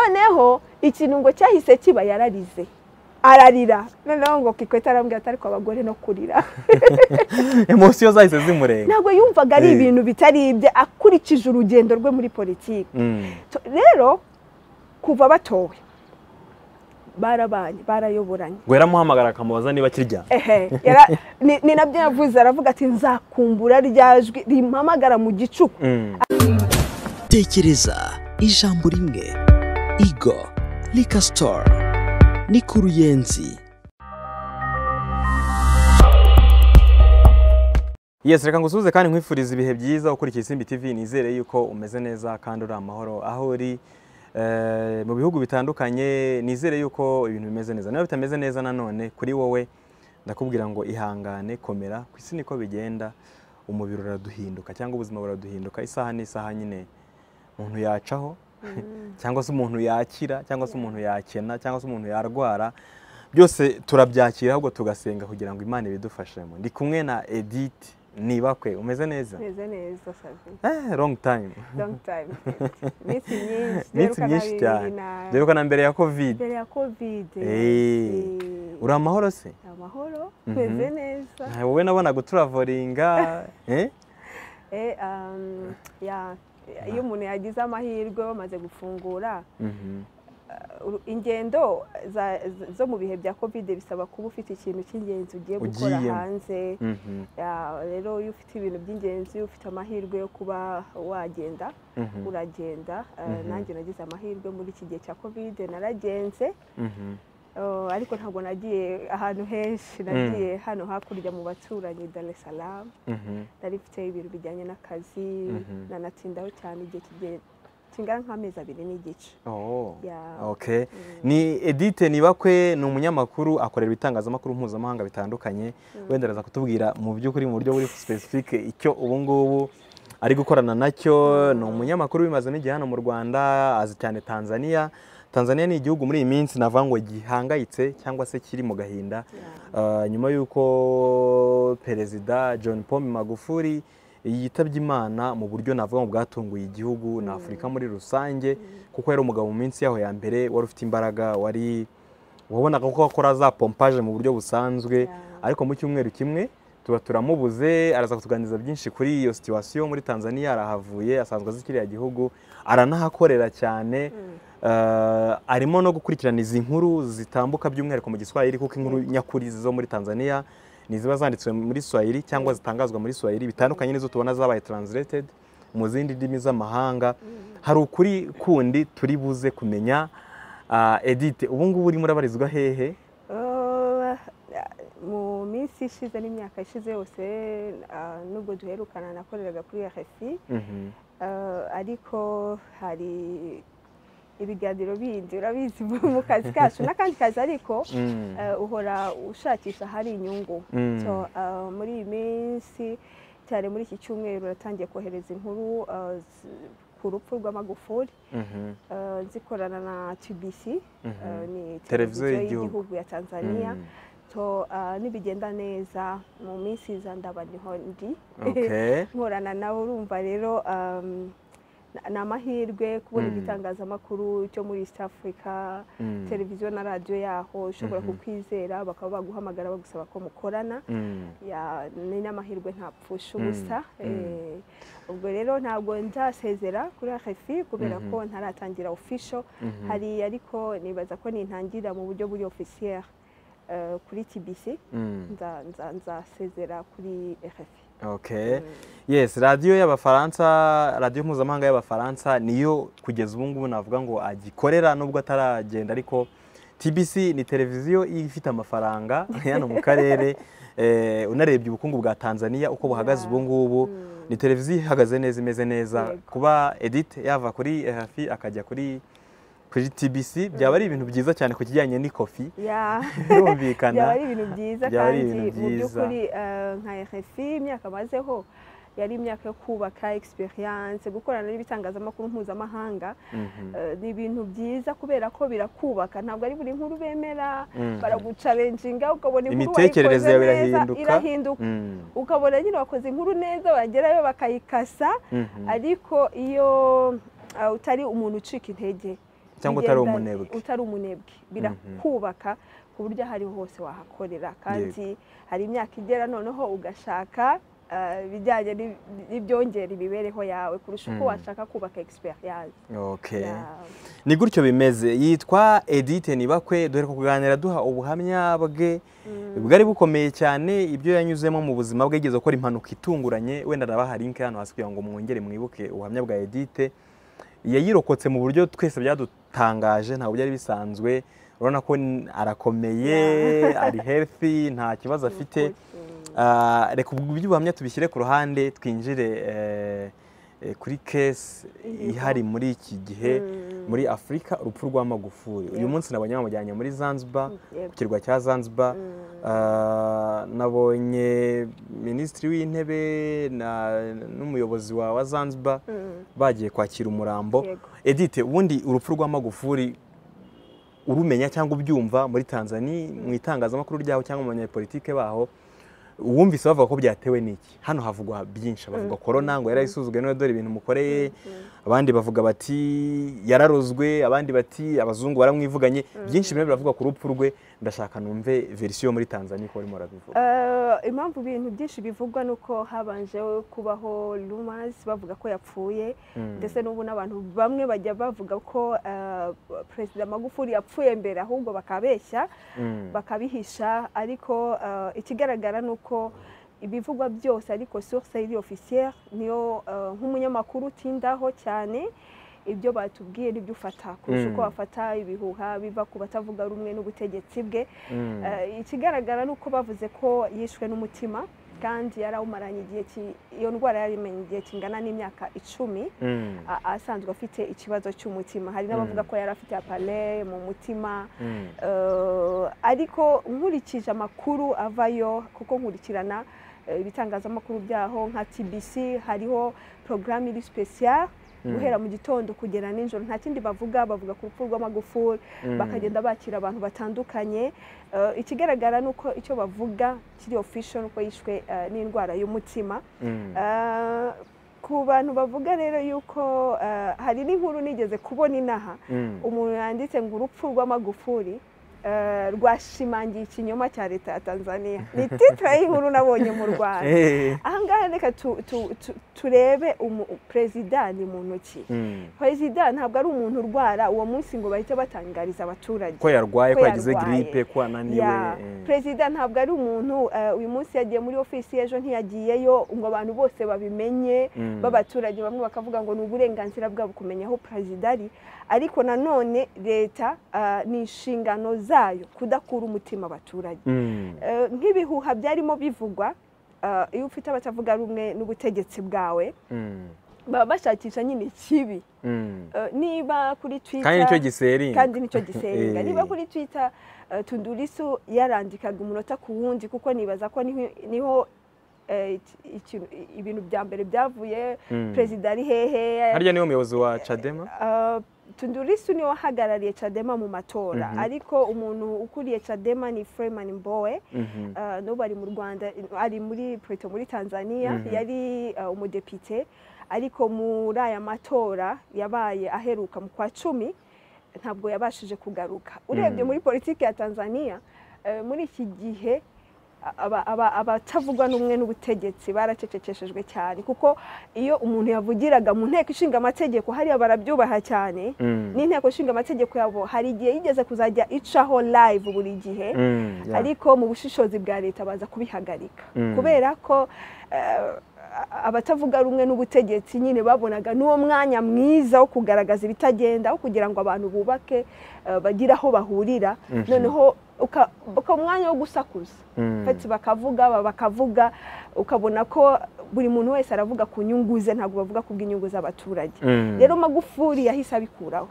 noneho ikirungo cyahise kiba yararize ararira noneho ngo kikwete arambwira atari kwa bagore no kurira emosiyo zahise zimurenga ntabwo yumvaga ari Eh. ibintu bitari ibye akurikije urugendo rwe muri politiki Mm. To- rero kuva batowe barabanye barayoboranye ngo yaramuhamagara akamubaza niba akiryamye ehe yara- ni ni nabyo yavuze aravuga ati nzakumbura rya jwi rimpamagara mu gicuku Mm. tekereza ijambo rimwe igo likasitora ni ku ruyenzi Yes, reka ngusuhuze kandi nkwifuriza ibihe byiza ukurikiye Simbi TV nizere yuko umeze neza kandi uri amahoro aho uri eh, mu bihugu bitandukanye nizere yuko ibintu bimeze neza niba bitameze neza nanone kuri wowe ndakubwira ngo ihangane komera ku isi niko bigenda umubiri uraduhinduka cyangwa ubuzima buraduhinduka isaha n'isaha nyine umuntu yacaho cyangwa se umuntu yakira cyangwa se umuntu yakena cyangwa se umuntu yarwara byose turabyakira ahubwo tugasenga kugira ngo imana ibidufashemo ndi kumwe na edith nibakwe umeze neza meze neza savi eh, long time long time iminsi myinshi iminsi byeruka myinshi na cyane bibiri na- byeruka na mbere ya covid mbere ya kovide Eh, Eh, uri amahoro se amahoro Mhm. meze neza Nta- wowe nabona guturavoringa eh? Eh, um, ya- iyo umuntu yagize amahirwe bamaze gufungura Mhm. uru- ingendo za- z- zo mu bihe bya kovide bisaba kuba ufite ikintu cy'ingenzi ugiye gukora Ugiyemo. hanze Mhm. Ya, rero iyo ufite ibintu by'ingenzi ufite amahirwe yo kuba wagenda Mhm. uragenda Eh, Mhm. nanjye nagize amahirwe muri iki gihe cya kovide naragenze Mhm. Oh, ariko ntabwo nagiye ahantu henshi nagiye hano hakurya mu baturanyi Dar es Salaam Mhm. nari mfite ibintu bijyanye n'akazi Mhm. nanatindaho cyane igihe kigiye kingana nk'amezi abiri n'igice Oh. Ya. Okay. Ni Edith Nibakwe ni umunyamakuru akorera ibitangazamakuru mpuzamahanga bitandukanye wenda araza kutubwira mu by'ukuri mu buryo buri specific icyo ubu ngubu ari gukorana nacyo ni umunyamakuru wimazemo igihe hano mu Rwanda azi cyane Tanzania Tanzania ni igihugu muri iyi minsi navuga ngo gihangayitse cyangwa se kiri mu gahinda Uh, nyuma y'uko perezida John Pombe Magufuli yitabye imana mu buryo navuga ngo bwatunguye igihugu na Afurika muri rusange kuko yari umugabo mu minsi yaho ya mbere wari ufite imbaraga wari wabonaga ko akora za pompaje mu buryo busanzwe Yeah. ariko mu cyumweru kimwe tuba turamubuze araza kutuganiriza byinshi kuri iyo situwasiyo muri Tanzania arahavuye asanzwe azi kiriya gihugu aranahakorera cyane Mm. Uh, arimo no gukurikirana izi nkuru zitambuka by'umwihariko mu giswahili kuko inkuru nyakuri zo muri tanzania ni ziba zanditswe muri swahili cyangwa zitangazwa muri swahili bitandukanye n'izo tubona zabaye translated mu zindi ndimi z'amahanga hari ukuri kundi turi buze kumenya uh, edith ubu ngubu urimo urabarizwa hehe Oh, mu minsi ishize n'imyaka ishize yose ah, nubwo duherukana nakoreraga kuri RFI Mhm. Eh, ariko hari ibiganiro bindi urabizi mu kazi kacu n'akandi kazi ariko Mm. eh, uhora ushakisha ahari inyungu Mm. So, eh, muri iyi minsi cyane muri iki cyumweru uratangiye kohereza inkuru eh, z- ku rupfu rw'amagufuri Mhm. eh, nzikorana na TBC eh, Mhm. ni Televiziyo televiziyo y'igihugu. y'igihugu ya Tanzania Mm. So, eh, nibigenda neza mu minsi iza ndaba niho ndi Okay. nkorana nawe urumva rero um, na- ni amahirwe kubona Mm. igitangazamakuru cyo muri east africa Mm. televiziyo na radiyo yaho ushobora Mhm. kukwizera bakaba baguhamagara bagusaba ko mukorana Mm. Ya, ni n'amahirwe ntapfusha Mm. ubusa Mm. Eh, ubwo rero ntabwo nzasezera kuri rfi kubera Mhm. ko ntaratangira official Mhm. hari ariko nibaza ko nintangira mu buryo buri officiel eh, kuri tbc Mm. Nza- nza- nzasezera kuri rfi Okay. Yes, radiyo y'Abafaransa, radiyo mpuzamahanga y'Abafaransa niyo kugeza ubu ngubu navuga ngo agikorera nubwo ataragenda ariko TBC ni televiziyo ifite amafaranga hano mu karere eh, unarebye ubukungu bwa Tanzania uko buhagaze Yeah. ubu ngubu Mm. ni televiziyo ihagaze neza imeze neza Yego. kuba Edith yava kuri RFI akajya kuri kuri TBC byaba ari ibintu byiza cyane ku kijyanye n'ikofi Ya, byaba birumvikana ari ibintu byiza byaba ari kandi ibintu mu byiza. by'ukuri eh, nka RFI imyaka amazeho yari imyaka yo kubaka experience gukorana n'ibitangazamakuru mpuzamahanga Mhm. eh, ni ibintu byiza kubera ko birakubaka ntabwo ari buri nkuru bemera Mhm. baragucalenjinga ukabona inkuru Imitekerereze yawe wayikoze neza, irahinduka. irahinduka Mm. ukabona nyine wakoze inkuru neza wagerayo bakayikasa Mhm. ariko iyo ah, utari umuntu ucika intege cyangwa utari bigenda- umunebwe utari umunebwe birakubaka ku buryo aho ariho hose wahakorera kandi hari imyaka igera noneho ugashaka ah, ibijyanye n'ib- n'ibyongera imibereho yawe kurusha uko Mm. washaka kubaka experience Okay. yawe. ni gutyo bimeze yitwa edite nibakwe dore kuganira duha ubuhamya bwe bwari bukomeye cyane ibyo yanyuzemo mu buzima bwe yigeze gukora impanuka itunguranye wenda nabaha linki hano hasi kugira ngo mwongere mwibuke ubuhamya bwa edite yayirokotse mu buryo twese byadutangaje ntabwo byari bisanzwe urabona ko n- arakomeye ari healthy nta kibazo afite Ah, reka ubwo buryo ubuhamya tubishyire ku ruhande twinjire eh, eh, kuri case Iriho. ihari muri iki gihe muri afurika urupfu rwa magufuri uyu Yego. munsi nabonye bamujyanye muri zanzibar Yego. ku kirwa cya zanzibar Ah, nabonye minisitiri w'intebe na- n'umuyobozi wa wa zanzibar Mm. bagiye kwakira umurambo Yego. edite ubundi urupfu rwa magufuri urumenya cyangwa ubyumva muri tanzania mu itangazamakuru ryaho cyangwa mu banyapolitike baho uwumvise bavuga ko byatewe n'iki hano havugwa byinshi bavuga korona ngo yarayisuzugwe none dore ibintu mukoreye abandi bavuga bati yararozwe abandi bati abazungu baramwivuganye byinshi birimo biravuga ku rupfu rwe ndashaka numve verisiyo muri tanzania ko barimo barabivuga Eh, impamvu ibintu byinshi bivugwa ni uko habanje kubaho rumors bavuga ko yapfuye ndetse n'ubu n'abantu bamwe bajya bavuga ko eh, perezida magufuli yapfuye mbere ahubwo bakabeshya Mm. bakabihisha ariko eh, ikigaragara ni uko ibivugwa byose ariko source iri officielle niyo eh, nk'umunyamakuru utindaho cyane ibyo batubwiye nibyo ufata kurusha Mm. uko wafata ibihuha biva ku batavuga rumwe n'ubutegetsi bwe Mm. Eh, ikigaragara ni uko bavuze ko yishwe n'umutima kandi yari awumaranye igihe ki- iyo ndwara yari imenye igihe kingana n'imyaka icumi Mm. a- asanzwe afite ikibazo cy'umutima hari n'abavuga ko yari afite apale mu mutima Mm. Eh, ariko nkurikije amakuru avayo kuko nkurikirana eh, ibitangazamakuru byaho nka tbc hariho porogaramu iri special guhera mu gitondo kugera nijoro nta kindi bavuga bavuga ku rupfu rw'amagufuri Mm. bakagenda bakira abantu batandukanye Eh, ikigaragara ni uko icyo bavuga kiri official ni uko yishwe eh, n'indwara y'umutima Mm. Eh, ku bantu bavuga rero yuko eh, hari n'inkuru nigeze kubona inaha Mm. umuntu yanditse ngo urupfu rw'amagufuri eh, rwashimangiye ikinyoma cya leta ya tanzania ni titire y'inkuru nabonye mu rwanda Eh. ahangaha reka tu- tu- tu- turebe umu- perezida ni muntu ki Mm. perezida ntabwo ari umuntu urwara uwo munsi ngo bahite batangariza abaturage ko yarwaye Ko ko yagize yarwaye. giripe ko ananiwe Ya, eh. perezida ntabwo ari umuntu eh, uyu munsi yagiye muri ofisi ejo ntiyagiyeyo ngo abantu bose babimenye Mm. b'abaturage bamwe bakavuga ngo ni uburenganzira bwabo kumenya aho perezida ari ariko nanone leta ah, ni inshingano zayo kudakura umutima abaturage Mm. Eh, nk'ibihuha byarimo bivugwa ah, iyo ufite abatavuga rumwe n'ubutegetsi bwawe Mm. baba bashakisha nyine ikibi Mm. Eh, niba kuri kandi nicyo twitter giseringa kandi nicyo gisenga Eh. niba kuri twitter eh, tundurisu yarandikaga umunota ku wundi kuko nibaza ko niho- niho eh, iki- ikintu- ibintu bya mbere byavuye Mm. perezida ari hehe harya niwe muyobozi wa cadema Eh, tundurisu niwe wahagarariye cadema mu matora Mhm. ariko umuntu ukuriye cadema ni freeman mbowe Mhm. eh, n'ubu ari mu rwanda ari muri Plateau muri tanzania Mhm. yari eh, umudepite ariko muri aya matora yabaye aheruka mu kwa cumi ntabwo yabashije kugaruka urebye Mhm. muri politiki ya tanzania eh, muri iki gihe aba- aba- abatavugwa n'umwe n'ubutegetsi baracecekeshejwe cyane kuko iyo umuntu yavugiraga mu nteko ishinga amategeko hariya barabyubaha cyane Mm. n'inteko ishinga amategeko yabo hari igihe yigeze kuzajya icaho live buri gihe Mm. Yeah. ariko mu bushishozi bwa leta baza kubihagarika Mm. kubera ko eh, abatavuga rumwe n'ubutegetsi nyine babonaga n'uwo mwanya mwiza wo kugaragaza ibitagenda wo kugira ngo abantu bubake eh, bagire aho bahurira Mhm. noneho uka- ukaba umwanya wo gusakuza Mm. fati bakavuga aba bakavuga ukabona ko buri muntu wese aravuga ku nyungu ze ntabwo bavuga ku bw'inyungu z'abaturage Mm. rero magufuri yahise abikuraho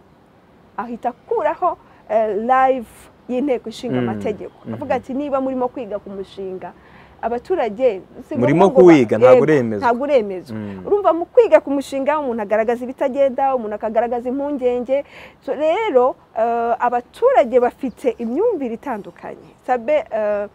ahita akuraho eh, live y'inteko ishinga Mm, amategeko mhm. avuga ati niba murimo kwiga ku mushinga abaturage si ngombwa Murimo ngo ba- kuwiga, ntabwo Yego, uremezwa. ntabwo uremezwa Mm. urumva mu kwiga ku mushinga umuntu agaragaza ibitagenda umuntu akagaragaza impungenge So, rero eh, abaturage bafite imyumvire itandukanye sabe eh,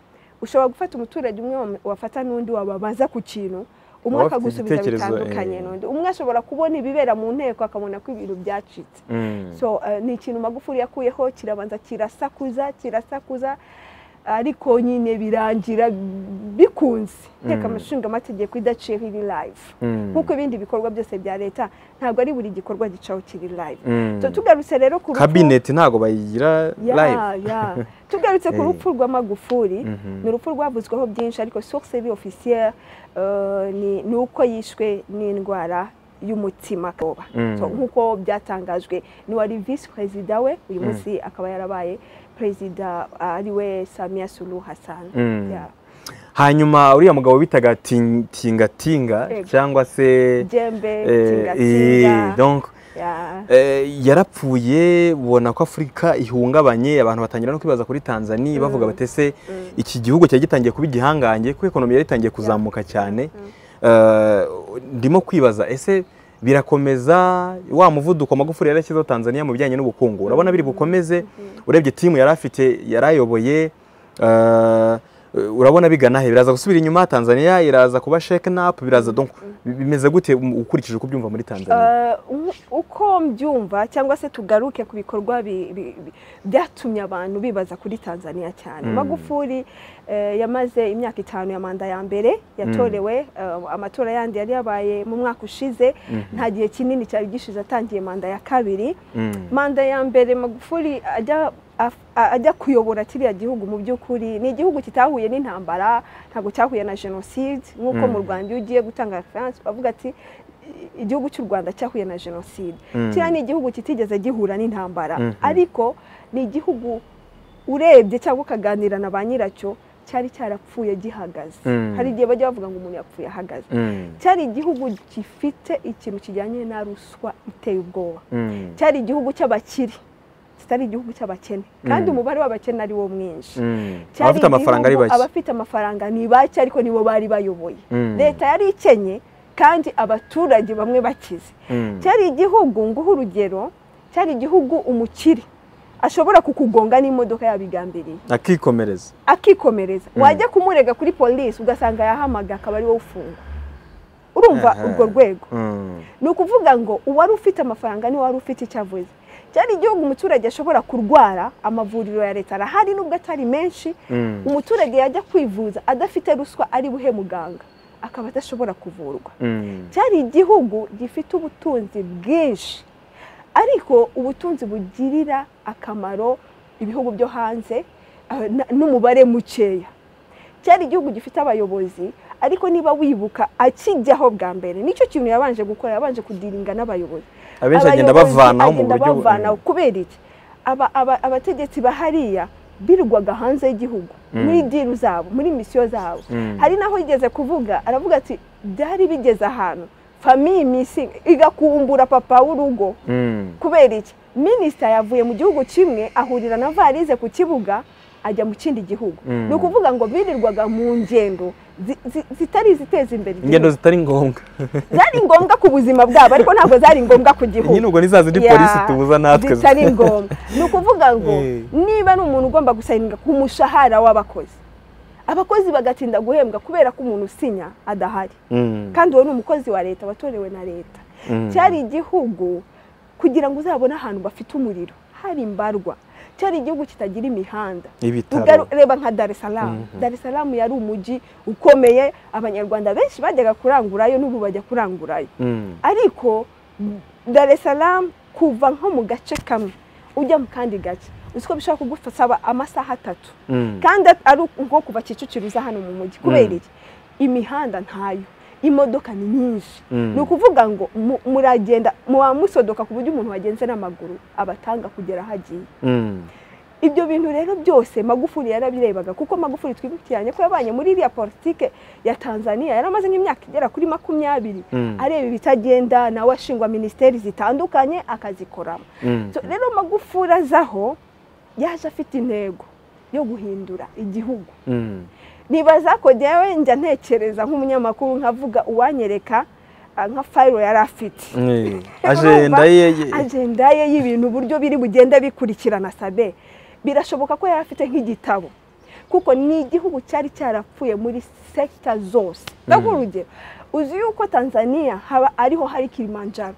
ushobora gufata umuturage umwe wam- wafata n'undi wababaza ku kintu umwe Baba bafite akagusubiza igitekerezo, bitandukanye eh. n'undi umwe ashobora kubona ibibera mu nteko akabona ko ibintu byacitse Mm. so eh, ni ikintu magufuri yakuyeho kirabanza kirasakuza kirasakuza ariko nyine birangira bikunze nteko Mm. amashinga amategeko idaciye nk'iri live Mm. nk'uko ibindi bikorwa byose bya leta ntabwo ari buri gikorwa gicaho kiri live Mm. So, tugarutse rero ku rupfu- kabineti ntabwo bayigira Ya, live ya. tugarutse ku Eh. rupfu rwa magufuri Mhm. ni urupfu rwavuzweho byinshi ariko source bi officielle eh, ni- ni uko yishwe n'indwara y'umutima koba Mm. So, nk'uko byatangajwe ni wari visi perezida we uyu munsi akaba yarabaye perezida ariwe samiya sulu hassan Mm. Ya. hanyuma uriya mugabo bitaga Ting- tingatinga Yego. cyangwa se jembe eh, eh, tingatinga donc Ya. eh, yarapfuye ubona ko afurika ihungabanye abantu batangira no kwibaza kuri tanzania bavuga bati ese iki gihugu cyari gitangiye kuba igihangange kuko ekonomi yari itangiye kuzamuka cyane Eh, ndimo kwibaza ese birakomeza wa muvuduko magufuri yarashyizeho tanzania mu bijyanye n'ubukungu urabona biri bukomeze urebye timu yari afite yari ayoboye eh, urabona bigana he biraza gusubira inyuma tanzania iraza kuba shaken up biraza donc bimeze gute um, ukurikije uko ubyumva muri tanzania Eh, u- uko mbyumva cyangwa se tugaruke ku bikorwa bi- bi- bi- byatumye abantu bibaza kuri tanzania cyane Mm. magufuri eh, yamaze imyaka itanu ya manda ya mbere yatorewe eh, amatora yandi yari yabaye mu mwaka ushize nta gihe kinini cyari gishize atangiye manda ya kabiri Mm. manda ya mbere magufuri ajya af- a- ajya kuyobora kiriya gihugu mu by'ukuri ni igihugu kitahuye n'intambara ntabwo cyahuye na jenoside nk'uko Mm. mu rwanda iyo ugiye gutanga referanse bavuga ati "I- igihugu cy'u rwanda cyahuye na jenoside Mm. kiriya ni igihugu kitigeze gihura n'intambara Mhm. ariko ni igihugu urebye cyangwa ukaganira na ba nyiracyo cyari cyarapfuye gihagaze Mm. hari igihe bajya bavuga ngo umuntu yapfuye ahagaze Mm. cyari igihugu gifite ikintu kijyanye na ruswa iteye ubwoba Mm. cyari igihugu cy'abakire kitari igihugu cy'abakene kandi Mm. umubare w'abakene ari wo mwinshi Mm. Cyari abafite amafaranga ari igihugu bake abafite amafaranga ni bake ariko nibo bari bayoboye Mm. leta yari ikenye kandi abaturage bamwe bakize Mm. cyari igihugu nguha urugero cyari igihugu umukire ashobora kukugonga n'imodoka yabigambiriye akikomereza akikomereza wajya kumurega kuri polisi ugasanga yahamaga akaba ari wowe ufungwa urumva Aha. urwo rwego Mm. ni ukuvuga ngo uwari ufite amafaranga niwe wari ufite icyo avuze cyari igihugu umuturage ashobora kurwara amavuriro ya leta arahari nubwo atari menshi Mm. umuturage yajya kwivuza adafite ruswa ari buhe muganga akaba adashobora kuvurwa Mm. cyari igihugu gifite ubutunzi bwinshi ariko ubutunzi bugirira akamaro ibihugu byo hanze eh, na- n'umubare mukeya cyari igihugu gifite abayobozi ariko niba wibuka akijyaho bwa mbere nicyo kintu yabanje gukora yabanje kudiringa n'abayobozi abenshi agenda Abayobozi bavanaho mu agenda buryo bu- bavanaho kubera iki Aba- aba- abategetsi bahariya birirwaga hanze y'igihugu Mm. muri diru zabo muri misiyo zabo Mm. hari n'aho yigeze kuvuga aravuga ati byari bigeze ahantu famiye misi igakumbura papa w'urugo Mm. kubera iki minisita yavuye mu gihugu kimwe ahurira na varize ku kibuga ajya mu kindi gihugu Mm. ni ukuvuga ngo birirwaga mu ngendo zi- zi- zitari iziteza imbere ingendo igihugu zitari ngombwa zari ngombwa ku buzima bwabo ariko ntabwo zari ngombwa ku gihugu nyine ubwo ni za zindi Ya, polisi tubuza natwe zitari ngombwa ni ukuvuga ngo Eh. niba ari umuntu ugomba gusayininga ku mushahara w'abakozi abakozi bagatinda guhembwa kubera ko umuntu usinya adahari Mm. kandi uwo ni umukozi wa leta watorewe na leta Mm. cyari igihugu kugira ngo uzabone ahantu bafite umuriro hari imbarwa cyari igihugu kitagira imihanda ibitaro Ugaru- reba nka dar es salaam Mhm. dar es salaam yari umujyi ukomeye abanyarwanda benshi bajyaga kurangurayo n'ubu bajya kurangurayo Mm. ariko dar es salaam kuva nko mu gace kamwe ujya mu kandi gace uzi ko bishobora kugusaba amasaha atatu Mm. kandi at- ari nko kuva kicukiro uza hano mu mujyi kubera Mm. iki imihanda ntayo imodoka ni nyinshi Mm. ni ukuvuga ngo mu- muragenda muba musodoka ku buryo umuntu wagenze n'amaguru abatanga kugera aho agiye Mm. ibyo bintu rero byose magufuri yarabirebaga kuko magufuri twibukiranye ko yabanye muri iriya politike ya tanzania yari amaze nk'imyaka igera kuri makumyabiri Mm. areba ibitagenda nawe ashingwa minisiteri zitandukanye akazikoramo Mm. So, rero magufuri azaho yaje afite intego yo guhindura igihugu Mm. nibaza ko njyewe njya ntekereza nk'umunyamakuru nkavuga uwanyereka ah, nka fayiro yari afite Eh, agenda ye ye- agenda ye y'ibintu uburyo biri bugenda bikurikirana sabe birashoboka ko yari afite nk'igitabo kuko ni igihugu cyari cyarapfuye muri sekita zose ndaguha urugero uzi yuko tanzania haba ariho hari kilimanjaro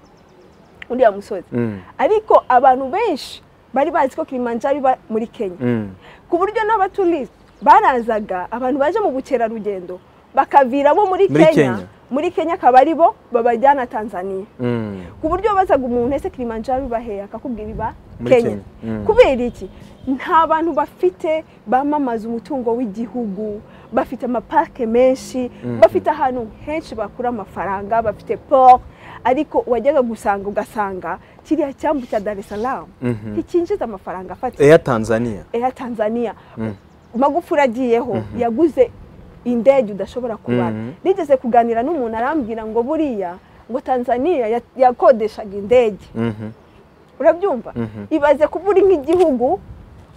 uriya musozi Mm. ariko abantu benshi bari bazi ko kilimanjaro iba muri kenya Mm. ku buryo n'abaturisite barazaga abantu baje mu bukerarugendo bakavira bo muri Muri kenya Kenya. muri kenya akaba ari bo babajyana tanzania Mm. ku buryo bazaga umuntu ese kilimanjaro ibaheye akakubwira iba Muri kenya Kenya. Mm. kubera iki nta bantu bafite bamamaza umutungo w'igihugu bafite amapake menshi bafite ahantu henshi bakura amafaranga bafite poro ariko wajyaga gusanga ugasanga kiriya cyambu cya dar es salaam Mhm. nticyinjiza amafaranga afatika Air Tanzania eya tanzania Mm. magufuri agiyeho yaguze indege udashobora kubara Mhm. nigeze kuganira n'umuntu arambwira ngo buriya ngo tanzania ya- yakodeshaga indege Mhm. urabyumva Mhm. ibaze kuba uri nk'igihugu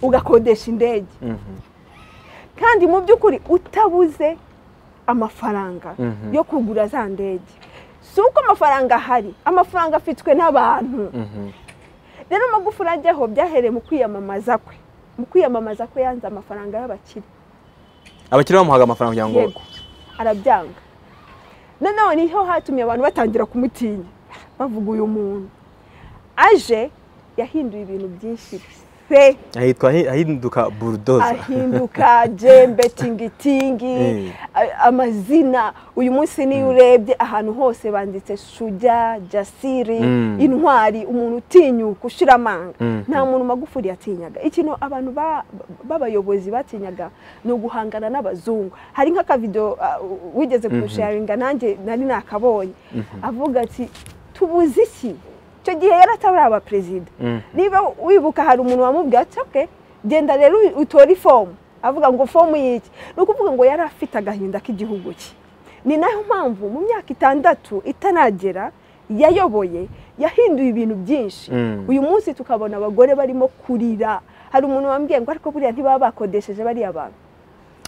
ugakodesha indege Mhm. kandi mu by'ukuri utabuze amafaranga Mhm. yo kugura za ndege si uko amafaranga ahari amafaranga afitwe n'abantu Mhm. rero amagufuri ajyaho byahereye mu kwiyamamaza kwe mu kwiyamamaza kwe yanze amafaranga y'abakire abakiriya bamuhaga amafaranga kugira ngo yego arabyanga noneho niho hatumye abantu batangira kumutinya bavuga uyu muntu aje yahinduye ibintu byinshi pe ahitwa ahi- ahinduka burudoza ahinduka jembe tingitingi Eh. a- amazina uyu munsi niyo urebye ahantu hose banditse shuja jasiri Mm. intwari umuntu utinyuka ushira amanga Mhm. nta muntu magufuri yatinyaga ikintu abantu ba- b'abayobozi batinyaga ni uguhangana n'abazungu hari nk'akavido uh, wigeze kurusharinga nanjye nari nakabonye avuga ati tubuze iki icyo gihe yari atari abaperezida Mhm. niba wibuka hari umuntu wamubwiye ati okay genda rero utore ifomu avuga ngo fomu y'iki ni ukuvuga ngo yari afite agahinda k'igihugu cye ni nayo mpamvu mu myaka itandatu itaragera yayoboye yahinduye ibintu byinshi Mm. uyu munsi tukabona abagore barimo kurira hari umuntu wambwiye ngo ariko buriya ntibaba bakodesheje bariya bantu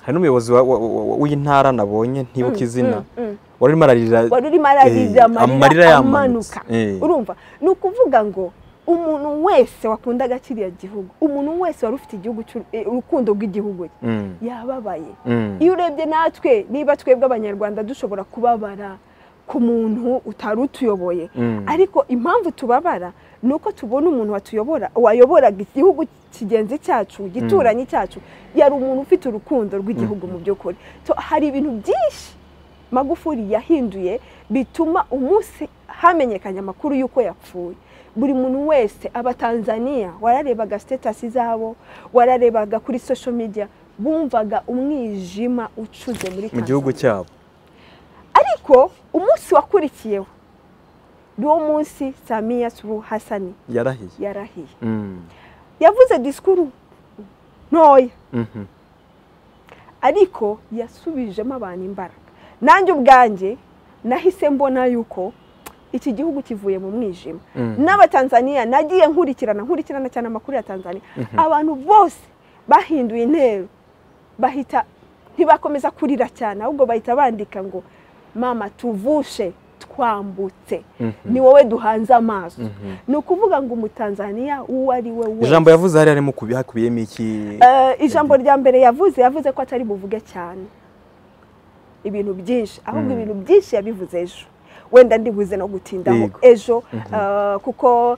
hari n'umuyobozi wa- wa- wa- wa- w'intara nabonye ntibuka izina Mm, mm. wari urimo ararira wari urimo ararira Eh, amarira yamanutse. amanuka Eh. urumva ni ukuvuga ngo umuntu wese wakundaga kiriya gihugu umuntu wese wari ufite igihugu cy'u- eh, urukundo rw'igihugu cye Mm. yababaye Mm. iyo urebye natwe niba twebwe abanyarwanda dushobora kubabara ku muntu utari utuyoboye Mm. ariko impamvu tubabara ni uko tubona umuntu watuyobora wayoboraga igihugu kigenzi cyacu gituranyi cyacu yari umuntu ufite urukundo rw'igihugu mu by'ukuri So, hari ibintu byinshi magufuri yahinduye bituma umunsi hamenyekanya amakuru y'uko yapfuye buri muntu wese abatanzaniya wararebaga sitetasi zabo wararebaga kuri social media bumvaga umwijima ucuze muri mu gihugu Tanzania. cyabo ariko umunsi wakurikiyeho ni wo munsi samiya suru hasani yarahiye yarahiye Mm. yavuze disikuru ntoya Mhm. ariko yasubijemo abantu imbaraga nanjye ubwanjye nahise mbona yuko iki gihugu kivuye mu mwijima Mhm. n'abatanzaniya nagiye nkurikirana nkurikirana cyane amakuru ya tanzania abantu bose bahinduye intero bahita ntibakomeza kurira cyane ahubwo bahita bandika ngo mama tuvushe twambutse ni wowe duhanze amaso ni ukuvuga ngo umutanzaniya uwo ari we wese ijambo yavuze hari harimo kubi- hakubiyemo iki Eh, ijambo rya mbere yavuze yavuze ko atari buvuge cyane ibintu byinshi ahubwo ibintu byinshi yabivuze ejo wenda ndibuze no gutindaho Yego. ejo eh, kuko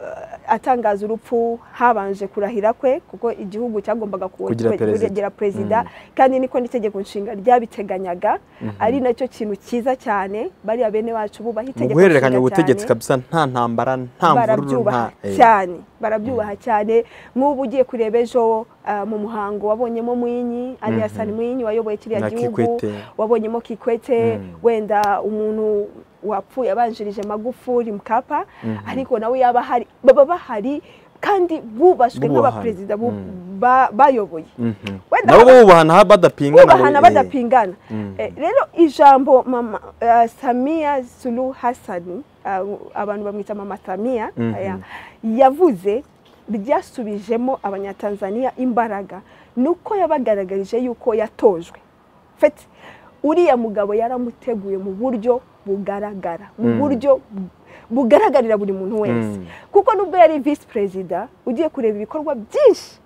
eh, atangaza urupfu habanje kurahira kwe kuko igihugu cyagombaga ku- Kugira perezida. kugira perezida kandi niko n'itegeko nshinga ryabiteganyaga ari nacyo kintu cyiza cyane bariya bene bacu bubaha mu itegeko guhererekanya nshinga ubutegetsi cyane kabisa nta ntambara nta mvururu nta barabyubaha Eh. cyane barabyubaha cyane nk'ubu ugiye kureba ejo ah, mu muhango wabonyemo mwinyi aliasani mwinyi wayoboye kiriya Na gihugu Kikwete. wabonyemo kikwete wenda umuntu wapfuye abanjirije magufuri mukapa ariko nawe yaba ahari baba bahari kandi bubashwe Bubahana. nk'abaperezida bu- ba- bayoboye Mhm. Wenda nabo baba- bubahana badapingana bubahana bo- eh. badapingana Eh, rero ijambo mama eh, samiya sulu hasani ah, abantu bamwita mama samiya Mhm. aya, yavuze ryasubijemo abanyatanzaniya imbaraga nuko yabagaragarije yuko yatojwe feti uriya mugabo yaramuteguye mu buryo bugaragara mu Mm. buryo bu- bugaragarira buri muntu wese Mm. kuko nubwo yari visi perezida ugiye kureba ibikorwa byinshi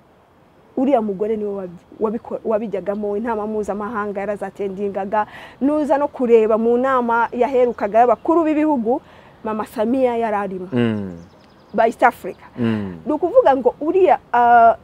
uriya mugore niwe wabi- wabiko- wabijyagamo inama mpuzamahanga yarazatendingaga nuza no kureba mu nama yaherukaga y'abakuru b'ibihugu mama samiya yari arimo Mm, ba east africa mm, ni ukuvuga ngo uriya ah,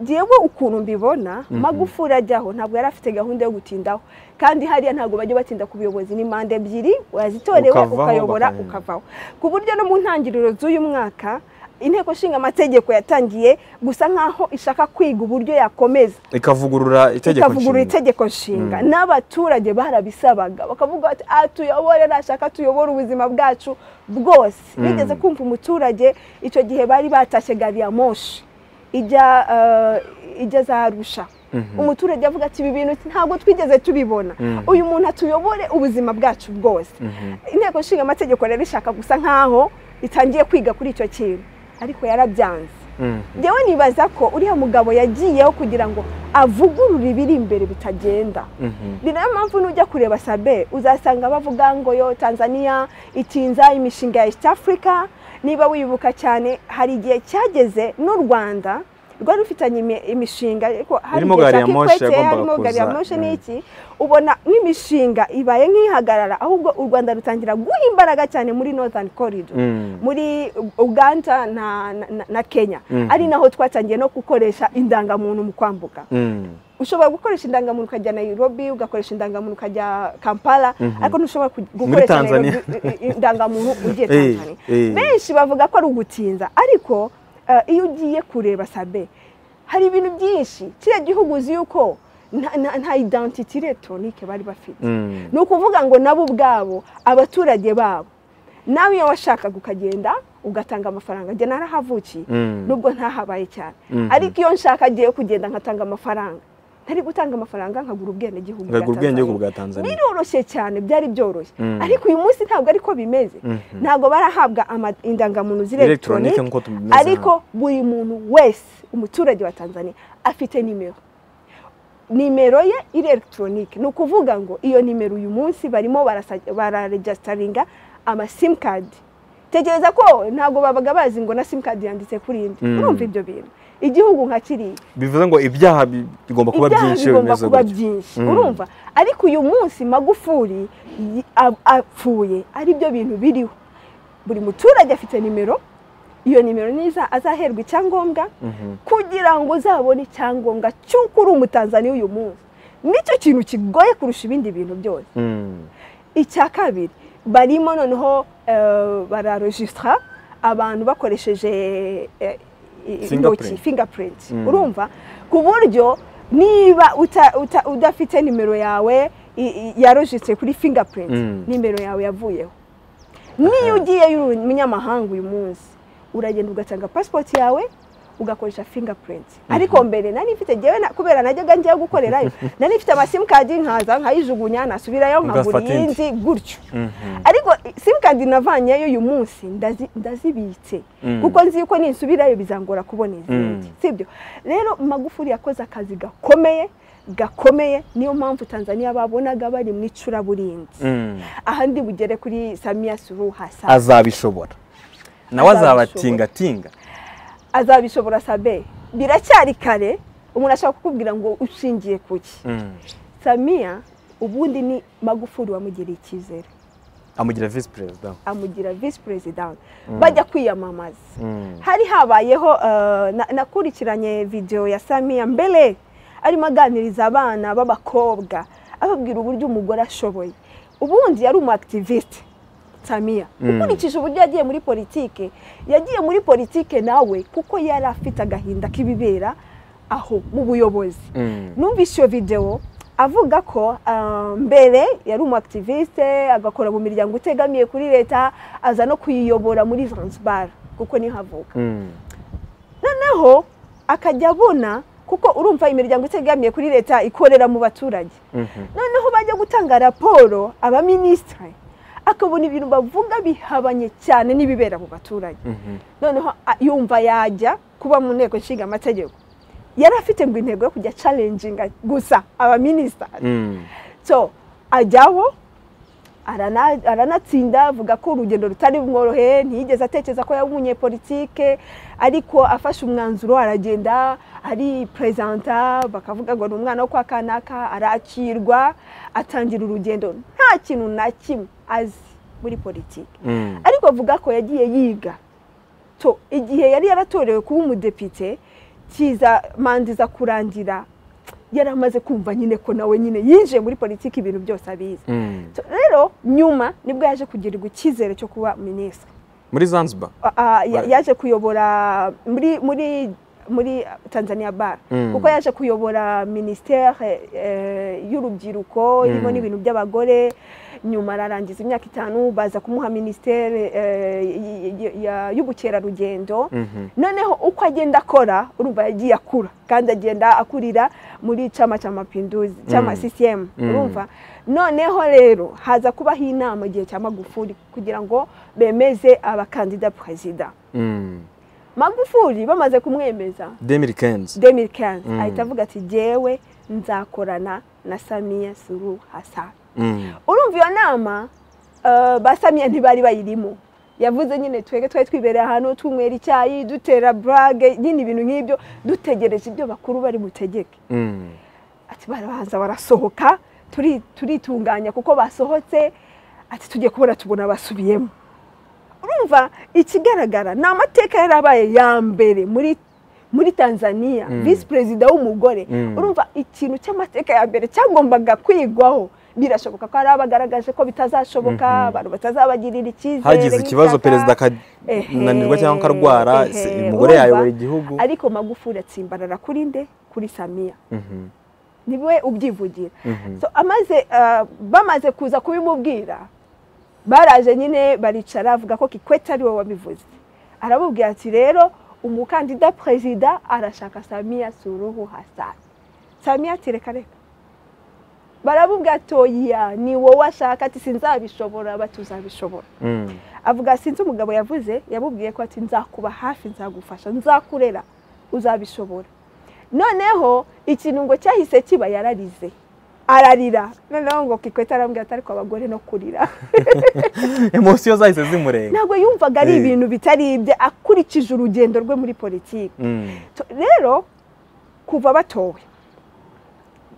jewe ukuntu mbibona magufuri ajyaho ntabwo yari afite gahunda yo gutindaho kandi hariya ntabwo bajya batinda ku buyobozi ni manda ebyiri wazitorewe Ukavaho, ukayobora bakanyura. ukavaho ku buryo no mu ntangiriro z'uyu mwaka inteko ishinga amategeko yatangiye gusa nk'aho ishaka kwiga uburyo yakomeza ikavugurura itegeko ikavugurura nshinga. itegeko nshinga Mm. n'abaturage barabisabaga bakavuga bati "Ah, tuyobore nashaka tuyobore ubuzima bwacu bwose Mm. bigeze kumva umuturage icyo gihe bari batashye gari ya moshi ijya eh, ijya za arusha Mhm. umuturage avuga ati ibi bintu ntabwo twigeze tubibona Mm. uyu muntu atuyobore ubuzima bwacu bwose Mhm. inteko ishinga amategeko rero ishaka gusa nk'aho itangiye kwiga kuri icyo kintu ariko yarabyanze Mm. njyewe nibaza ko uriya mugabo yagiyeho kugira ngo avugurure ibiri imbere bitagenda Mhm. ni nayo mpamvu nujya kureba sabe uzasanga bavuga ngo yo tanzania itinza imishinga ya east africa niba wibuka cyane hari igihe cyageze n'u rwanda rwari rufitanye imi- imishinga ariko hari Irimo igihe gari ya cya moshi Kikwete, yagombaga harimo gari ya kuza, moshi mm. n'iki ubona nk'imishinga ibaye nk'ihagarara ahubwo u rwanda rutangira guha imbaraga cyane muri northern corridor Mm. muri uganda na, na, na kenya Mhm. ari naho twatangiye no gukoresha indangamuntu mu kwambuka Mm. ushobora gukoresha indangamuntu ukajya nairobi ugakoresha indangamuntu ukajya kampala Mhm. ariko ntushobora ku- gukoresha Tanzania. Nairobi, i- i- indangamuntu ugiye Eh, tanzania eh. benshi bavuga ko ari ugutinza ariko eh, iyo ugiye kureba sabe hari ibintu byinshi kiriya gihugu uzi yuko nta- nta- nta identity electronique bari bafite Mm. ni ukuvuga ngo nabo ubwabo abaturage babo nawe iyo washakaga ukagenda ugatanga amafaranga njye narahavukiye Mm. nubwo ntahabaye cyane Mhm. ariko iyo nshaka agiye kugenda nkatanga amafaranga ntari gutanga amafaranga nkagura ubwenegihugu bwa ngagura ubwenge Tanzania. bwa tanzania biroroshye cyane byari byoroshye Mm. ariko uyu munsi ntabwo ariko bimeze Mhm. ntabwo barahabwa ama- indangamuntu elegitoronike z'iregitoronike nk'uko tubimeze hano. ariko buri muntu wese umuturage wa tanzania afite nimero nimero ye iri elegitoronike ni ukuvuga ngo iyo nimero uyu munsi barimo barasa- bararegisitaringa amasimukadi tekereza ko ntabwo babaga bazi ngo na simukadi yanditse kuri indi Mm. urumva ibyo bintu igihugu nka kiriya bivuze ngo ibyaha bi- bigomba kuba ibyaha byinshi iyo bigomba bimeze kuba gutyo. byinshi Mm. urumva ariko uyu munsi magufuri yi- a- apfuye ari byo bintu biriho buri muturage afite nimero iyo nimero niza azaherwa icyangombwa Mhm. kugira ngo uzabone icyangombwa cy'uko uri umutanzaniya uyu munsi nicyo kintu kigoye kurusha ibindi bintu byose Mm. icya kabiri barimo noneho eh, bararojisitara abantu bakoresheje eh, i- Fingerprint. intoki fingerprint Mm. urumva ku buryo niba uta- uta- udafite nimero yawe i- i- yarojisitire kuri fingerprint Mm. nimero yawe yavuyeho niyo ugiye uri umunyamahanga uyu munsi uragenda ugatanga pasipoti yawe ugakoresha fingerprint ariko mbere nari mfite njyewe na- kubera najyaga njyewe gukorerayo nari mfite amasimukadi nkaza nkayijugunya nasubirayo nkagura Ugafata indi. iyindi gutyo Mhm. ariko simukadi navanyeyo uyu munsi ndazi- ndazibitse Mm. kuko nzi yuko ninsubirayo bizangora kubona izindi Mm. sibyo rero magufuri yakoze akazi gakomeye gakomeye niyo mpamvu tanzania babonaga bari mu icuraburinzi Mm. aha ndi bugere kuri samiya suruhu hasana azabishobora nawe Azabishobora. azabatingatinga azabishobora sabe biracyari kare umuntu ashaka kukubwira ngo ushingiye ku ki Mm. samiya ubundi ni magufuri wamugereye icyizere amugira visi perezida amugira visi perezida bajya kwiyamamaza Mm. hari habayeho eh, na- nakurikiranye videwo ya samiya mbere arimo aganiriza abana b'abakobwa ababwira uburyo umugore ashoboye ubundi yari umu akitiviste samiya Mm. ukurikije uburyo yagiye muri politike yagiye muri politike nawe kuko yari afite agahinda k'ibibera aho mu buyobozi Mm. numvise iyo videwo avuga ko ah, mbere yari umu akitiviste agakora mu miryango utegamiye kuri leta aza no kuyiyobora muri zanzibar kuko niho avuka Mm. noneho akajya abona kuko urumva imiryango itegamiye kuri leta ikorera mu baturage Mhm. noneho bajya gutanga raporo abaminisitiri akabona ibintu bavuga bihabanye cyane n'ibibera mu baturage Mhm. noneho a- yumva yajya kuba mu nteko nshinga amategeko yari afite ngo intego yo kujya calenjinga gusa abaminisitari Mm. so ajyaho arana- aranatsinda avuga ko urugendo rutari bumworoheye ntiyigeze atekereza ko yaba umunyepolitike ariko afashe umwanzuro aragenda ari perezanta bakavuga ngo ni umwana wo kwa kanaka arakirwa atangira urugendo nta kintu na kimwe azi muri politiki Mm. ariko avuga ko yagiye yiga to igihe yari yaratorewe kuba umudepite kiza manda iza kurangira yari amaze kumva nyine ko nawe nyine yinjiye muri politiki ibintu byose abizi Mm. To- rero nyuma nibwo yaje kugirirwa icyizere cyo kuba minisitiri muri zanzibar Ah, ah, ya- Right. yaje kuyobora muri muri muri tanzania bar Mm. kuko yaje kuyobora minisiteri eh, y'urubyiruko irimo Mm. n'ibintu by'abagore nyuma ararangiza imyaka itanu baza kumuha minisiteri eh, y- y- ya- y'ubukerarugendo Mhm. noneho uko agenda akora urumva yagiye akura kandi agenda akurira muri chama cha mapinduzi chama Mm. CCM Mm. urumva noneho rero haza kubaho inama igihe cya Magufuli kugira ngo bemeze abakandida perezida Mm. Magufuli bamaze kumwemeza 2015 2015 Mm. ahita avuga ati jyewe nzakorana na Samia Suru Hassan Mm. urumva iyo nama eh, ba Samia ntibari bayirimo yavuze nyine twege twari twibereye ahantu tunywera icyayi dutera burage nyine ibintu nk'ibyo dutegereje ibyo bakuru bari butegeke Mm. ati barabanza barasohoka turi- turitunganya kuko basohotse ati tugiye kubona tubona basubiyemo urumva ikigaragara ni amateka yari abaye ya mbere muri muri tanzania Mm. visi perezida w'umugore Mm. urumva ikintu cy'amateka ya mbere cyagombaga kwigwaho birashoboka ko hari abagaragaje ko bitazashoboka Mhm. abantu batazabagirira icyizere hagize ikibazo nk'ishyaka. perezida akananirwa cyangwa akarwara Ehe, se- ehe, umugore urumva? yayobora igihugu ariko magufuri atsimbarara kuri nde kuri samiya Mhm. niwe ubyivugira Mhm. So, amaze ah, bamaze kuza kubimubwira baraje nyine baricara avuga ko kikwete ari we wabivuze arabubwira ati rero umukandida perezida arashaka samiya suruhu hasani samiya ati reka reka barabubwira ati oya ni wowe ashaka ati sinzabishobora batuzabishobora Mm. avuga sinzi umugabo yavuze yamubwiye ko ati nzakuba hafi nzagufasha nzakurera uzabishobora noneho ikintu ngo cyahise kiba yararize ararira noneho ngo kikwete arambwira ati ariko abagore no kurira emosiyo zahise zimurenga ntabwo yumvaga ari Eh. ibintu bitari ibye akurikije urugendo rwe muri politiki Mm. To- rero kuva batowe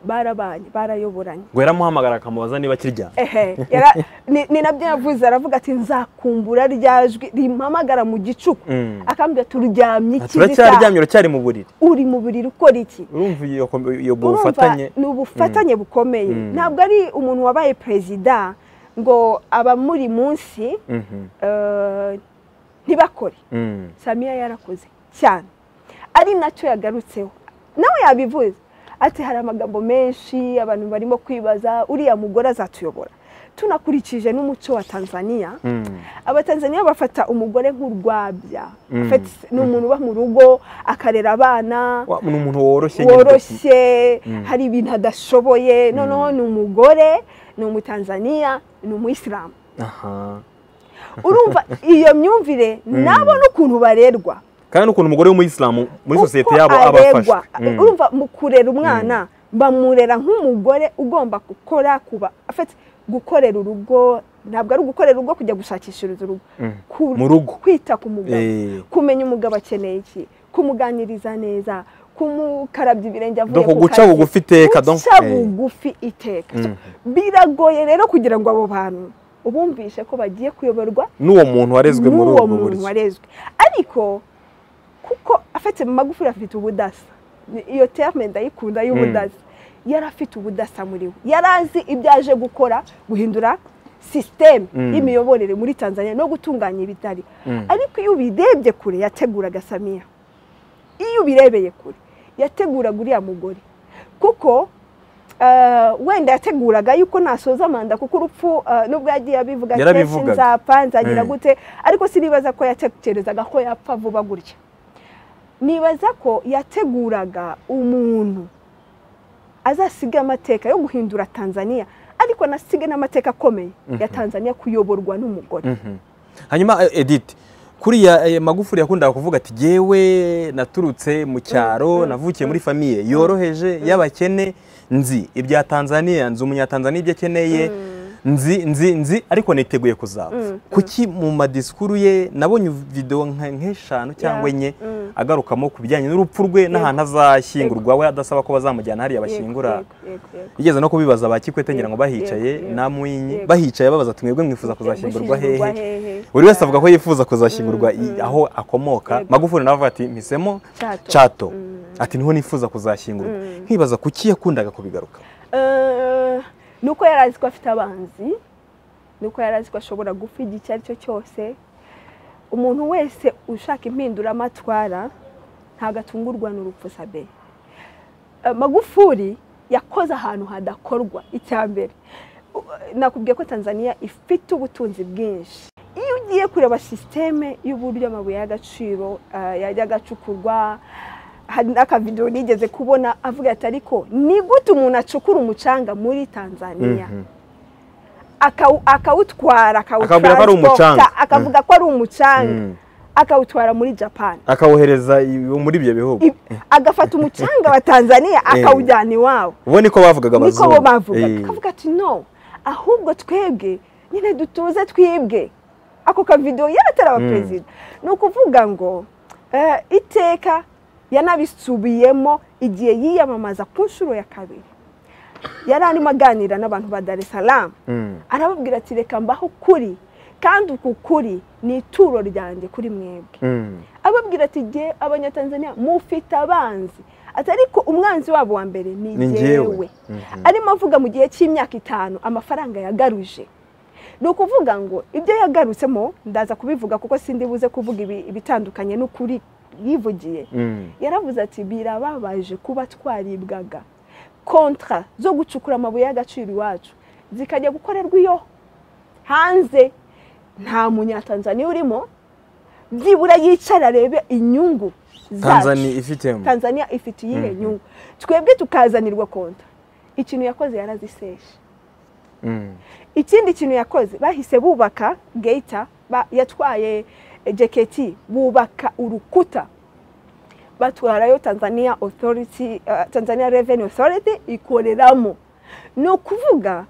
barabanye barayoboranye ngo yaramuhamagara akamubaza niba akiryamye ehe yara- ni ni nabyo yavuze aravuga ati nzakumbura rya jwi rimpamagara mu gicuku Mm. akambwira turyamye Ati, ikizi sa uracyaryamye uracyari mu buriri uri mu buriri ukora iki urumva iyo iyo ubwo Urumva, bufatanye ni ubufatanye bukomeye Mm. ntabwo ari umuntu wabaye perezida ngo abamuri munsi Mhm. eh, ntibakore Mm. samiya yarakoze cyane ari nacyo yagarutseho nawe yabivuze ati hari amagambo menshi abantu barimo kwibaza uriya mugore azatuyobora tunakurikije n'umuco wa tanzania Mm. abatanzaniya bafata umugore nk'urwabya Mm. Afite- ni umuntu uba mu rugo akarera abana Wa- ni umuntu woroshye nyine. woroshye Mm. hari ibintu adashoboye noneho ni umugore ni umutanzaniya ni umuyisilamu aha urumva iyo myumvire nabo n'ukuntu barerwa kandi n'ukuntu umugore w'umuyisilamu muri uko sosiyete yabo aba arerwa. afashwe Mm. urumva mu kurera umwana bamurera nk'umugore ugomba gukora kuba afite gukorera urugo ntabwo ari ugukorera urugo kujya gushakishiriza urugo Mm. Ku- Mu rugo. kwita ku mugabo Eh, kumenya umugabo akeneye iki kumuganiriza neza kumukarabya ibirenge avuye donc ku guca kazi. bugufi iteka donc guca eh, bugufi iteka So, Mhm. biragoye rero kugira ngo abo bantu ubumvishe ko bagiye kuyoborwa n'uwo muntu warezwe muri n'uwo ubwo muntu buryo warezwe ariko kuko afite magufuri afite ubudasa Ni- iyo terme ndayikunda y'ubudasa yari afite ubudasa muri we yari azi ibyo aje gukora guhindura sisiteme Mm. y'imiyoborere muri tanzania no gutunganya ibitari Mm. ariko iyo ubirebye kure yateguraga samiya iyo ubirebeye kure yateguraga uriya mugore kuko eh, wenda yateguraga yuko nasoza manda kuko urupfu eh, nubwo yagiye abivuga ati, "Eh, Yarabivugaga. sinzapfa nzagira Mm. gute ariko sinibaza ko yatekerezaga ko yapfa vuba gutya nibaza ko yateguraga umuntu azasiga amateka yo guhindura tanzania ariko anasige n'amateka akomeye ya tanzania kuyoborwa n'umugore Mhm. hanyuma eh, edith kuriya eh, magufuri yakundaga kuvuga ati yewe naturutse mu cyaro navukiye muri famiye yoroheje y'abakene nzi ibya tanzania nzi umunyatanzaniya ibyo akeneye nzi nzi nzi ariko niteguye kuzapfa Mm, kuki mu madisikuru ye nabonye videwo nka- nk'eshanu cyangwa Yeah, enye mm. agarukamo ku bijyanye n'urupfu rwe n'ahantu azashyingurwa we adasaba ko bazamujyana hariya bashyingura Yego, yego, yego. bigeze no kubibaza ba kikwete ngira ngo Yego, bahicaye yego, yego, na mwinyi yego. bahicaye babaza tumwebwe mwifuza kuzashyingurwa Gushyingurwa hehe buri wese avuga ko yifuza kuzashyingurwa i- aho akomoka Yego. magufuri nawe avuga ati mpisemo Cyato. cato Mm. ati niho nifuza kuzashyingurwa nkibaza kuki yakundaga kubigaruka Eh, ni uko yari azi ko afite abanzi ni uko yari azi ko ashobora gupfa icyo ari cyo cyose umuntu wese ushaka impinduramatwara ntabwo atungurwa n'urupfu sabe Eh, magufuri yakoze ahantu hadakorwa icya mbere U- nakubwiye ko tanzania ifite ubutunzi bwinshi iyo ugiye kureba sisiteme y'uburyo amabuye y'agaciro eh, yajya agacukurwa hari n'akavidewo nigeze kubona avuga ati ariko ni gute umuntu acukura umucanga muri tanzania Mhm. akawu- akawutwara Akabwira ko ari umucanga. akawutransporta akavuga ko ari umucanga Mm. akawutwara muri japan akawohereza i- muri ibyo bihugu I- agafata umucanga wa tanzania akawujyana iwabo ubu niko bavugaga niko abazungu bo bavuga Eh. akavuga ati no ahubwo twebwe nyine dutuze twibwe ako kavidewo yari ataraba Mm. perezida ni ukuvuga ngo eh, iteka yanabisubiyemo igihe yiyamamaza ku nshuro ya kabiri yari arimo aganira n'abantu ba dar es salaam Mm. arababwira ati reka mbaho ukuri kandi uku kuri ni ituro ryanjye kuri mwebwe Mm. ababwira ati jye abanyatanzania mufite abanzi ati ariko umwanzi wabo wa mbere ni Ni jyewe njyewe. Mhm. arimo avuga mu gihe cy'imyaka itanu amafaranga yagaruje ni ukuvuga ngo ibyo yagarutsemo ndaza kubivuga kuko sindi buze kuvuga ibi- ibitandukanye n'ukuri yivugiye Mm. yaravuze ati birababaje kuba twaribwaga kontra zo gucukura amabuye y'agaciro iwacu zikajya gukorerwa iyo hanze nta munyatanzaniya urimo byibura yicara arebe inyungu zacu. tanzania ifitemo tanzania ifite iyihe Mhm. nyungu twebwe tukazanirwa kontra ikintu yakoze yaraziseshe Mm. ikindi kintu yakoze bahise bubaka geta ba- yatwaye jeketi bubaka urukuta batwarayo tanzania authority eh, tanzania revenue authority ikoreramo ni ukuvuga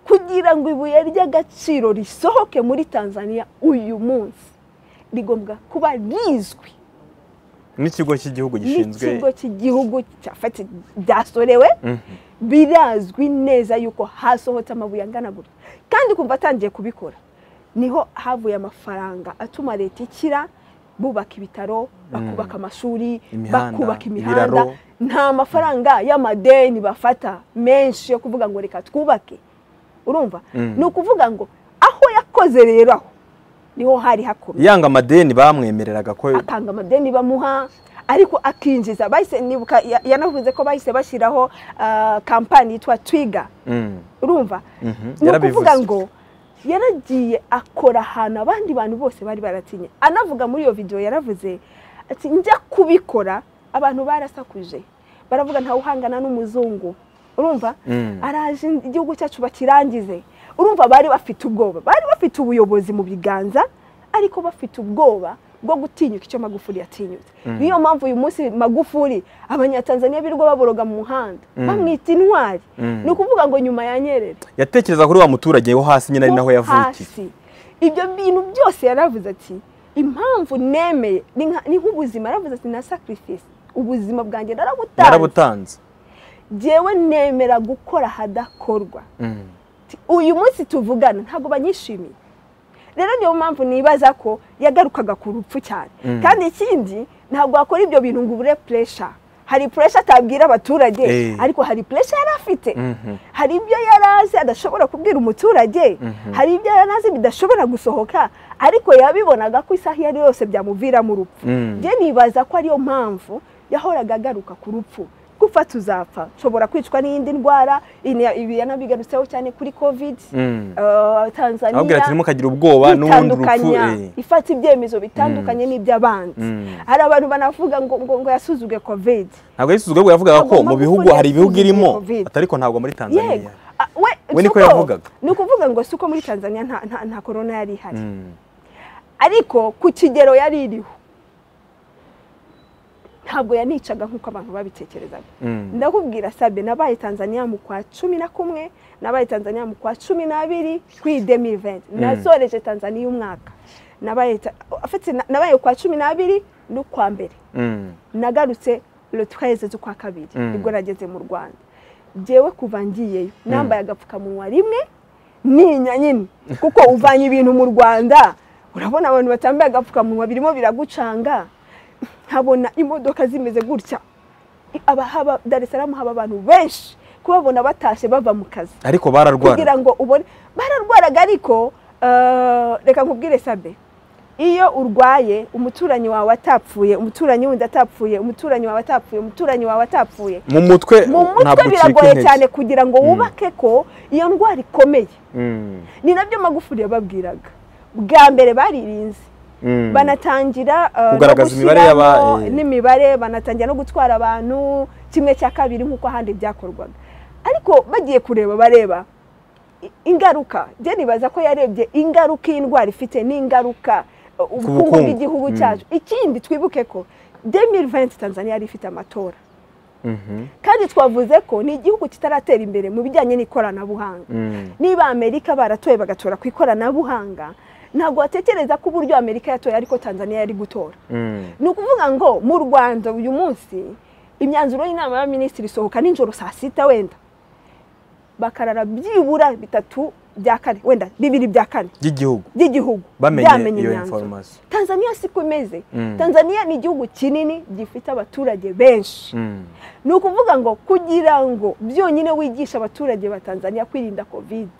kugira ngo ibuye ry'agaciro risohoke muri tanzania uyu munsi rigombwa kuba rizwi n'ikigo cy'igihugu n'ikigo gishinzwe cy'igihugu cyafati byasorewe Mhm. birazwi neza yuko hasohotse amabuye angana gutya kandi kumva atangiye kubikora niho havuye amafaranga atuma leta ikira bubaka ibitaro bakubaka amashuri Imihanda, bakubaka imihanda ibiraro. nta mafaranga y'amadeni bafata menshi yo kuvuga ngo reka twubake urumva Mm. ni ukuvuga ngo aho yakoze rero aho niho hari hakomeye yanga amadeni bamwemereraga ko atanga amadeni bamuha ariko akinjiza bahise nibuka ya- yanavuze ko bahise bashyiraho ah, kampani yitwa twiga Mm. urumva Mhm, ni yarabivuze. ukuvuga ngo yaragiye akora ahantu abandi bantu bose bari baratinye anavuga muri iyo videwo yaravuze ati njya kubikora abantu barasakuje baravuga ntawe uhangana n'umuzungu urumva Mm. araje igihugu cyacu bakirangize urumva bari bafite ubwoba bari bafite ubuyobozi mu biganza ariko bafite ubwoba bwo gutinyuka icyo magufuri yatinyutse niyo mpamvu uyu munsi magufuri abanyatanzaniya birirwa baboroga mu muhanda bamwita intwari Mm. ni ukuvuga ngo nyuma ya nyerere yatekereza kuri wa muturage wo hasi nyine ari naho ho yavukiye hasi. ibyo bintu byose yaravuze ati impamvu nemeye ni nka- ni nk'ubuzima yaravuze ati na sacrifice ubuzima bwanjye narabutanze yarabutanze jyewe nemera gukora hadakorwa Mm. Ati, uyu munsi tuvugana ntabwo banyishimiye rero niyo mpamvu nibaza ko yagarukaga ku rupfu cyane Mm. kandi ikindi ntabwo wakora ibyo bintu ngo ubure puresha hari puresha atabwira abaturage Eh. ariko hari puresha yari afite Mhm. hari ibyo yari azi adashobora kubwira umuturage Mhm. hari ibyo yari azi bidashobora gusohoka ariko yabibonaga ko isaha iyo ari yo yose byamuviramo urupfu Mm. njye nibaza ko ariyo mpamvu yahoraga agaruka ku rupfu gupfa tuzapfa nshobora kwicwa n'iyindi ndwara ini- ibi yanabigarutseho cyane kuri covid Mm. eh, tanzania ababwira ati turimo kagira ubwoba n'ubundi urupfu kwitandukanya eh. ifata ibyemezo bitandukanye n'iby'abandi Mm. hari abantu banavuga ngo ngo, ngo yasuzuge covid ntabwo yisuzuga ahubwo yavugaga ko Agomba mu bihugu gukora hari ibihugu yasuzuguye irimo Covid. ati ariko ntabwo muri yego tanzania Ah, we We si niko uko- yavugaga. ni ukuvuga ngo si uko muri tanzania nta- nta- nta korona yari ihari Mm. ariko ku kigero yari iriho ntabwo yanicaga nk'uko abantu babitekerezaga ndakubwira sabe nabaye tanzaniya mu kwa cumi na kumwe nabaye tanzaniya mu kwa cumi n'abiri kuri demi venti nazoreje tanzaniya umwaka nabaye ta- afite- na- nabaye kwa cumi n'abiri n'ukwa mbere nagarutse le 13 z'ukwa kabiri Mm. nibwo nageze mu rwanda jyewe kuva ngiyeyo nambaye agapfukamunwa rimwe ninya nyine kuko uvanye ibintu mu rwanda urabona abantu batambaye agapfukamunwa birimo biragucanga nkabona imodoka zimeze gutya abahaba dar es salaam haba abantu benshi kubabona batashye bava mu kazi ariko bararwara kugira ngo ubone bararwaraga ariko eh, reka nkubwire sabe iyo urwaye umuturanyi wawe atapfuye umuturanyi wundi atapfuye umuturanyi wawe atapfuye umuturanyi wawe atapfuye mu mutwe mu mutwe ntabwo ucika biragoye intege. cyane kugira ngo wubake ko iyo ndwara ikomeye Mm, ni nabyo magufuri yababwiraga bwa mbere baririnze mm. banatangira eh, no Kugaragaza imibare gushyiramo y'aba- eh. n'imibare banatangira no gutwara abantu kimwe cya kabiri nk'uko ahandi byakorwaga ariko bagiye kureba bareba i- ingaruka je nibaza ko yarebye ingaruka iyi ndwara ifite n'ingaruka eh, ubukungu bukungu. bw'igihugu Mm. cyacu ikindi twibuke ko 2020 tanzania yari ifite amatora Mhm, kandi twavuze ko ni igihugu kitaratera imbere mu bijyanye n'ikoranabuhanga mm. niba amerika baratoye bagatora ku ikoranabuhanga ntabwo watekereza ko uburyo amerika yatoye ariko tanzania yari gutora Mm. ni ukuvuga ngo mu rwanda uyu munsi imyanzuro y'inama y'abaminisitiri isohoka nijoro saa sita wenda bakarara byibura bitatu bya kane wenda bibiri bya kane by'igihugu by'igihugu bamenye iyo information tanzania siko imeze Mm. tanzania ni igihugu kinini gifite abaturage benshi Mm, ni ukuvuga ngo kugira ngo byonyine wigisha abaturage ba tanzania kwirinda kovide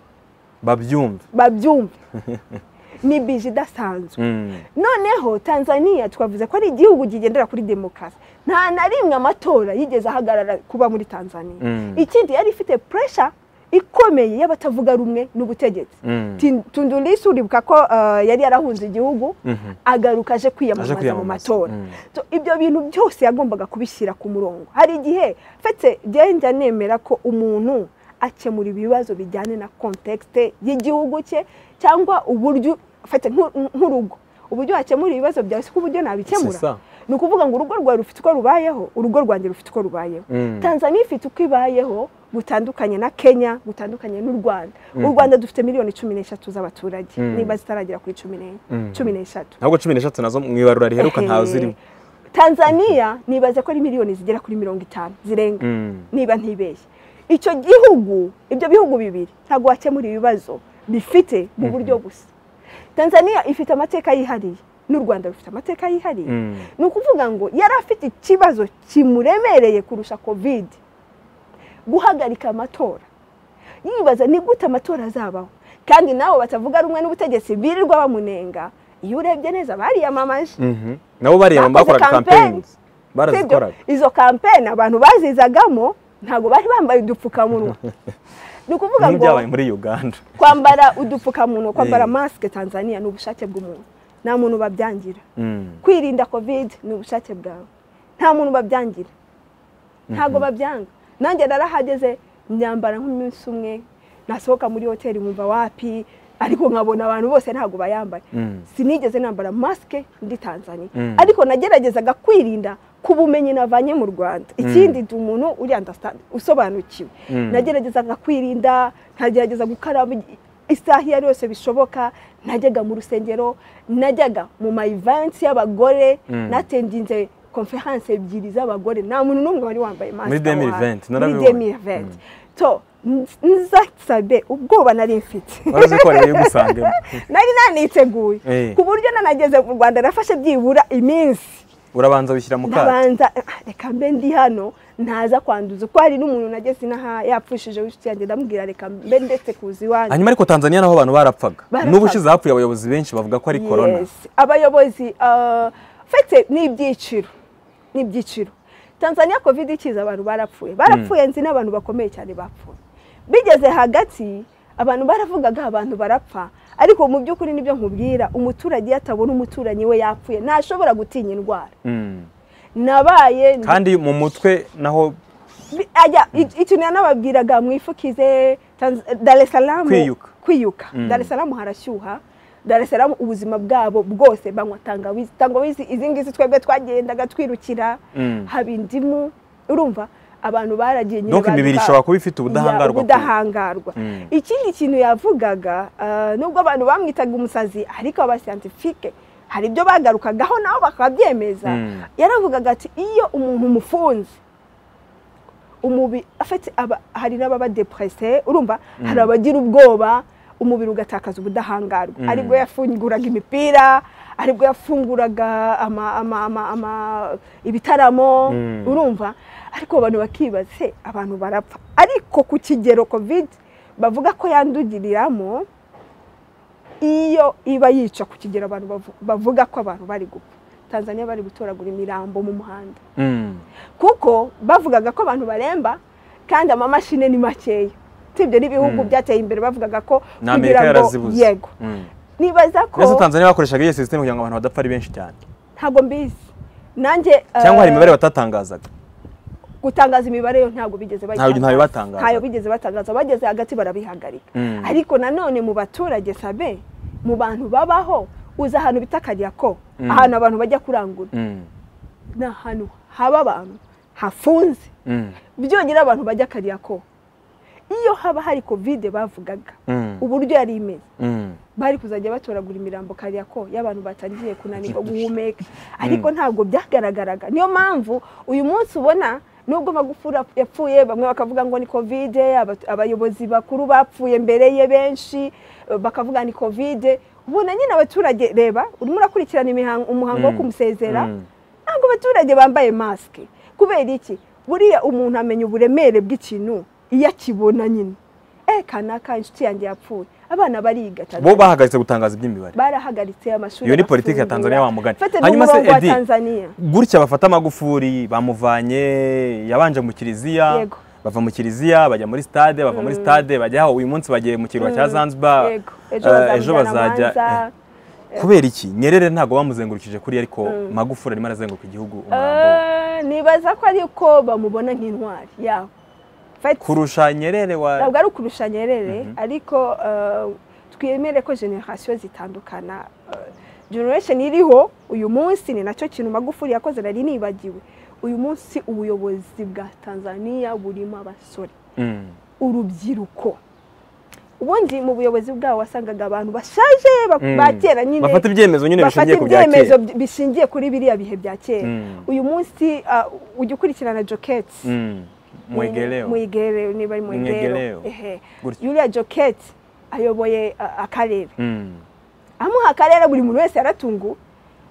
babyumve babyumve ni bije idasanzwe Mm, noneho tanzania twavuze ko ari igihugu kigendera kuri demokarasi nta na rimwe amatora yigeze ahagarara kuba muri tanzania Mm. ikindi yari ifite puresha ikomeye y'abatavuga rumwe n'ubutegetsi Mm. Tin- tundulisi uribuka ko eh, yari yarahunze igihugu Mhm. agaruka aje Aje kwiyamamaza mu kwiyamamaza, matora mm. So, ibyo bintu byose yagombaga kubishyira ku murongo hari igihe fete njya nemera ko umuntu akemura ibibazo bijyanye na kontekste y'igihugu cye cyangwa uburyo fete nk'u- nk'urugo uburyo wakemura ibibazo byawe siko uburyo C'est ça. nabikemura ni ukuvuga ngo urugo rwawe rufite uko rubayeho urugo rwanjye rufite uko rubayeho Mm. tanzania ifite uko ibayeho gutandukanye na kenya gutandukanye n'u rwanda u rwanda dufite miliyoni cumi n'eshatu z'abaturage Mm. niba zitaragera kuri cumi n'enye Mm. cumi n'eshatu ntabwo cumi n'eshatu nazo mu ibarura riheruka ntawe zirimo tanzania nibaza ko ari miliyoni zigera kuri mirongo itanu zirenga Mm. niba ntibeshye icyo gihugu ibyo bihugu bibiri ntabwo wakemura ibibazo bifite mu buryo busa tanzania ifite amateka yihariye n'u rwanda rufite amateka yihariye Mm. ni ukuvuga ngo yari afite ikibazo kimuremereye kurusha kovide guhagarika amatora yibaza ni gute amatora azabaho kandi nabo batavuga rumwe n'ubutegetsi birirwa bamunenga iyo urebye neza bariyamamaje Mhm. nabo bariya Bakoze bakoraga campaigns. campaigns barazikoraga Sibyo, izo kampeni abantu bazizagamo ntabwo bari bambaye udupfukamunwa ni ukuvuga nk'ibyabaye ngo byabaye muri uganda kwambara udupfukamunwa kwambara Eh. masike tanzania ni ubushake bw'umuntu nta muntu babyangira Mm. kwirinda kovide ni ubushake bwawe nta muntu babyangira ntabwo babyanga nanjye narahageze myambara nk'umunsi umwe nasohoka muri hoteli nkumva wapi ariko nkabona abantu bose ntabwo bayambaye Mm. sinigeze nambara masike ndi tanzania Mm. ariko nageragezaga kwirinda ku bumenyi navanye mu rwanda ikindi ndi umuntu uri understand usobanukiwe Mm. nageragezaga kwirinda nkagerageza gukaraba i- isaha iyo ari yose bishoboka najyaga mu rusengero najyaga mu ma events y'abagore Mm. natendinze conference ebyiri z'abagore nta muntu n'umwe wari wambaye masike aho 2020, hantu. muri narabibonye. 2020 to nzasabe ubwoba nari mfite waraje ko wariye gusangemo nari naniteguye Eh. ku buryo nanageze mu rwanda nafashe byibura iminsi urabanza wishyira mu kato ndabanza "Ah, reka mbe ndi hano ntaza kwanduza uko hari n'umuntu nageze inaha yapfushije w'inshuti yanjye ndamubwira reka mbe ndetse kuza iwanjye hanyuma ariko tanzania naho abantu barapfaga Barapfaga. n'ubushize hapfuye abayobozi benshi bavuga ko ari korona Yes. abayobozi uh, fete ni ibyiciro ni ibyiciro tanzania covid ikiza abantu barapfuye barapfuye nzi n'abantu bakomeye cyane bapfuye bigeze hagati abantu baravugaga abantu barapfa ariko mu by'ukuri nibyo nkubwira umuturage iyo atabona umuturanyi we yapfuye ntashobora gutinya indwara Mm. nabaye ndi kandi mu mutwe naho Bi- ajya i- ikintu yanababwiraga mwifukize Tanz- dar es salaam Kwiyuka. kwiyuka dar es salaam harashyuha Dar es Salaam ubuzima bwabo bwose banywa tangawizi tangawizi izi ngizi twebwe twagendaga twirukira Mm. haba indimu urumva abantu baragiye nyine donc imibiri bazi- ishobora kuba ifite Ya, ubudahangarwa ku- ubudahangarwa Mm. ikindi kintu yavugaga ah, nubwo abantu bamwitaga umusazi ariko aba scientifique hari ibyo bagarukagaho nabo bakabyemeza Mm. yaravugaga ati iyo umuntu umufunze umubi afite aba- hari n'ababa depressé urumva hari abagira ubwoba umubiri ugatakaza ubudahangarwa Mm. aribwo yafunguraga imipira aribwo yafunguraga ama, ama, ama, ama, ibitaramo Mm. urumva ariko abantu bakibaza "Se, abantu barapfa ariko ku kigero covid bavuga ko yandugiriramo iyo iba yica ku kigero abantu bavu- bavuga ko abantu bari gupfa tanzania bari gutoragura imirambo mu muhanda Mm. kuko bavugaga ko abantu baremba kandi amamashini ni makeya sibyo n'ibihugu Mm. byateye imbere bavugaga ko na amerika yarazibuze yego Mm. nibaza ko mbese tanzania bakoreshaga iyo sisiteme kugira ngo abantu badapfa ari benshi cyane ntabwo mbizi nanjye cyangwa hari eh, imibare batatangazaga gutangaza imibare yo ntabwo bigeze Ntabwo- ntayo batangaza. ntayo bigeze batangaza bageze hagati barabihagarika Mm. ariko nanone mu baturage sabe mu bantu babaho uzi ahantu bita karyako Mm. ahantu abantu bajya kurangura Mm. ni ahantu haba abantu hafunze Mm. byonyine abantu bajya karyako iyo haba hari kovide bavugaga Mm. uburyo yari imeze Mm. bari kuzajya batoragura imirambo kariya ko y'abantu batangiye kunanirwa guhumeka ariko ntabwo byagaragaraga niyo mpamvu uyu munsi ubona nubwo magufuri yapfuye bamwe bakavuga ngo ni kovide aba- abayobozi bakuru bapfuye mbere ye benshi eh, bakavuga ni kovide ubona nyine abaturage reba urimo urakurikirana imihango- umuhango wo Mm. kumusezera Mm. ntabwo abaturage bambaye masike kubera iki buriya umuntu amenya uburemere bw'ikintu iyo akibona nyine eh kanaka inshuti yanjye yapfuye abana bariga bo bahagaritse gutangaza iby'imibare barahagaritse amashuri Iyo ni politiki ya Tanzania wa Mugani. Hanyuma hanyuma se, se wa Edi, Tanzania gutya bafata amagufuri bamuvanye yabanje mu kiliziya Yego. bava mu kiliziya bajya muri stade bava muri stade bajya aho uyu munsi bagiye mu kirwa cya Mm, zanzibar yego Eh, ejo bazajya eh, kubera iki nyerere ntabwo bamuzengurukije kuri ariko magufuri arimo arazenguruka igihugu umurambo we. nibaza ko ariko bamubona nk'intwari yabo Fati, kurusha nyerere wa ntabwo ari ukurusha nyerere ariko eh, twemere ko generasiyo zitandukana Eh, generation iriho uyu munsi ni nacyo kintu magufuri yakoze nari nibagiwe uyu munsi ubuyobozi bwa tanzania burimo abasore Mm. urubyiruko ubundi mu buyobozi bwabo wasangaga abantu bashaje ba- Mm. ba kera nyine bafata ibyemezo nyine bafata bishingiye ku bya ibyemezo kera bi- bishingiye kuri biriya bihe bya kera Mm. uyu munsi ah, ujya ukurikirana joketi Mm. mwegereo mwegereo niba ari Mwegereo. mwegereo ehe Gutya. yuriya joketi ayoboye ah, akarere Mm. amuha akarere buri muntu wese yaratunguwe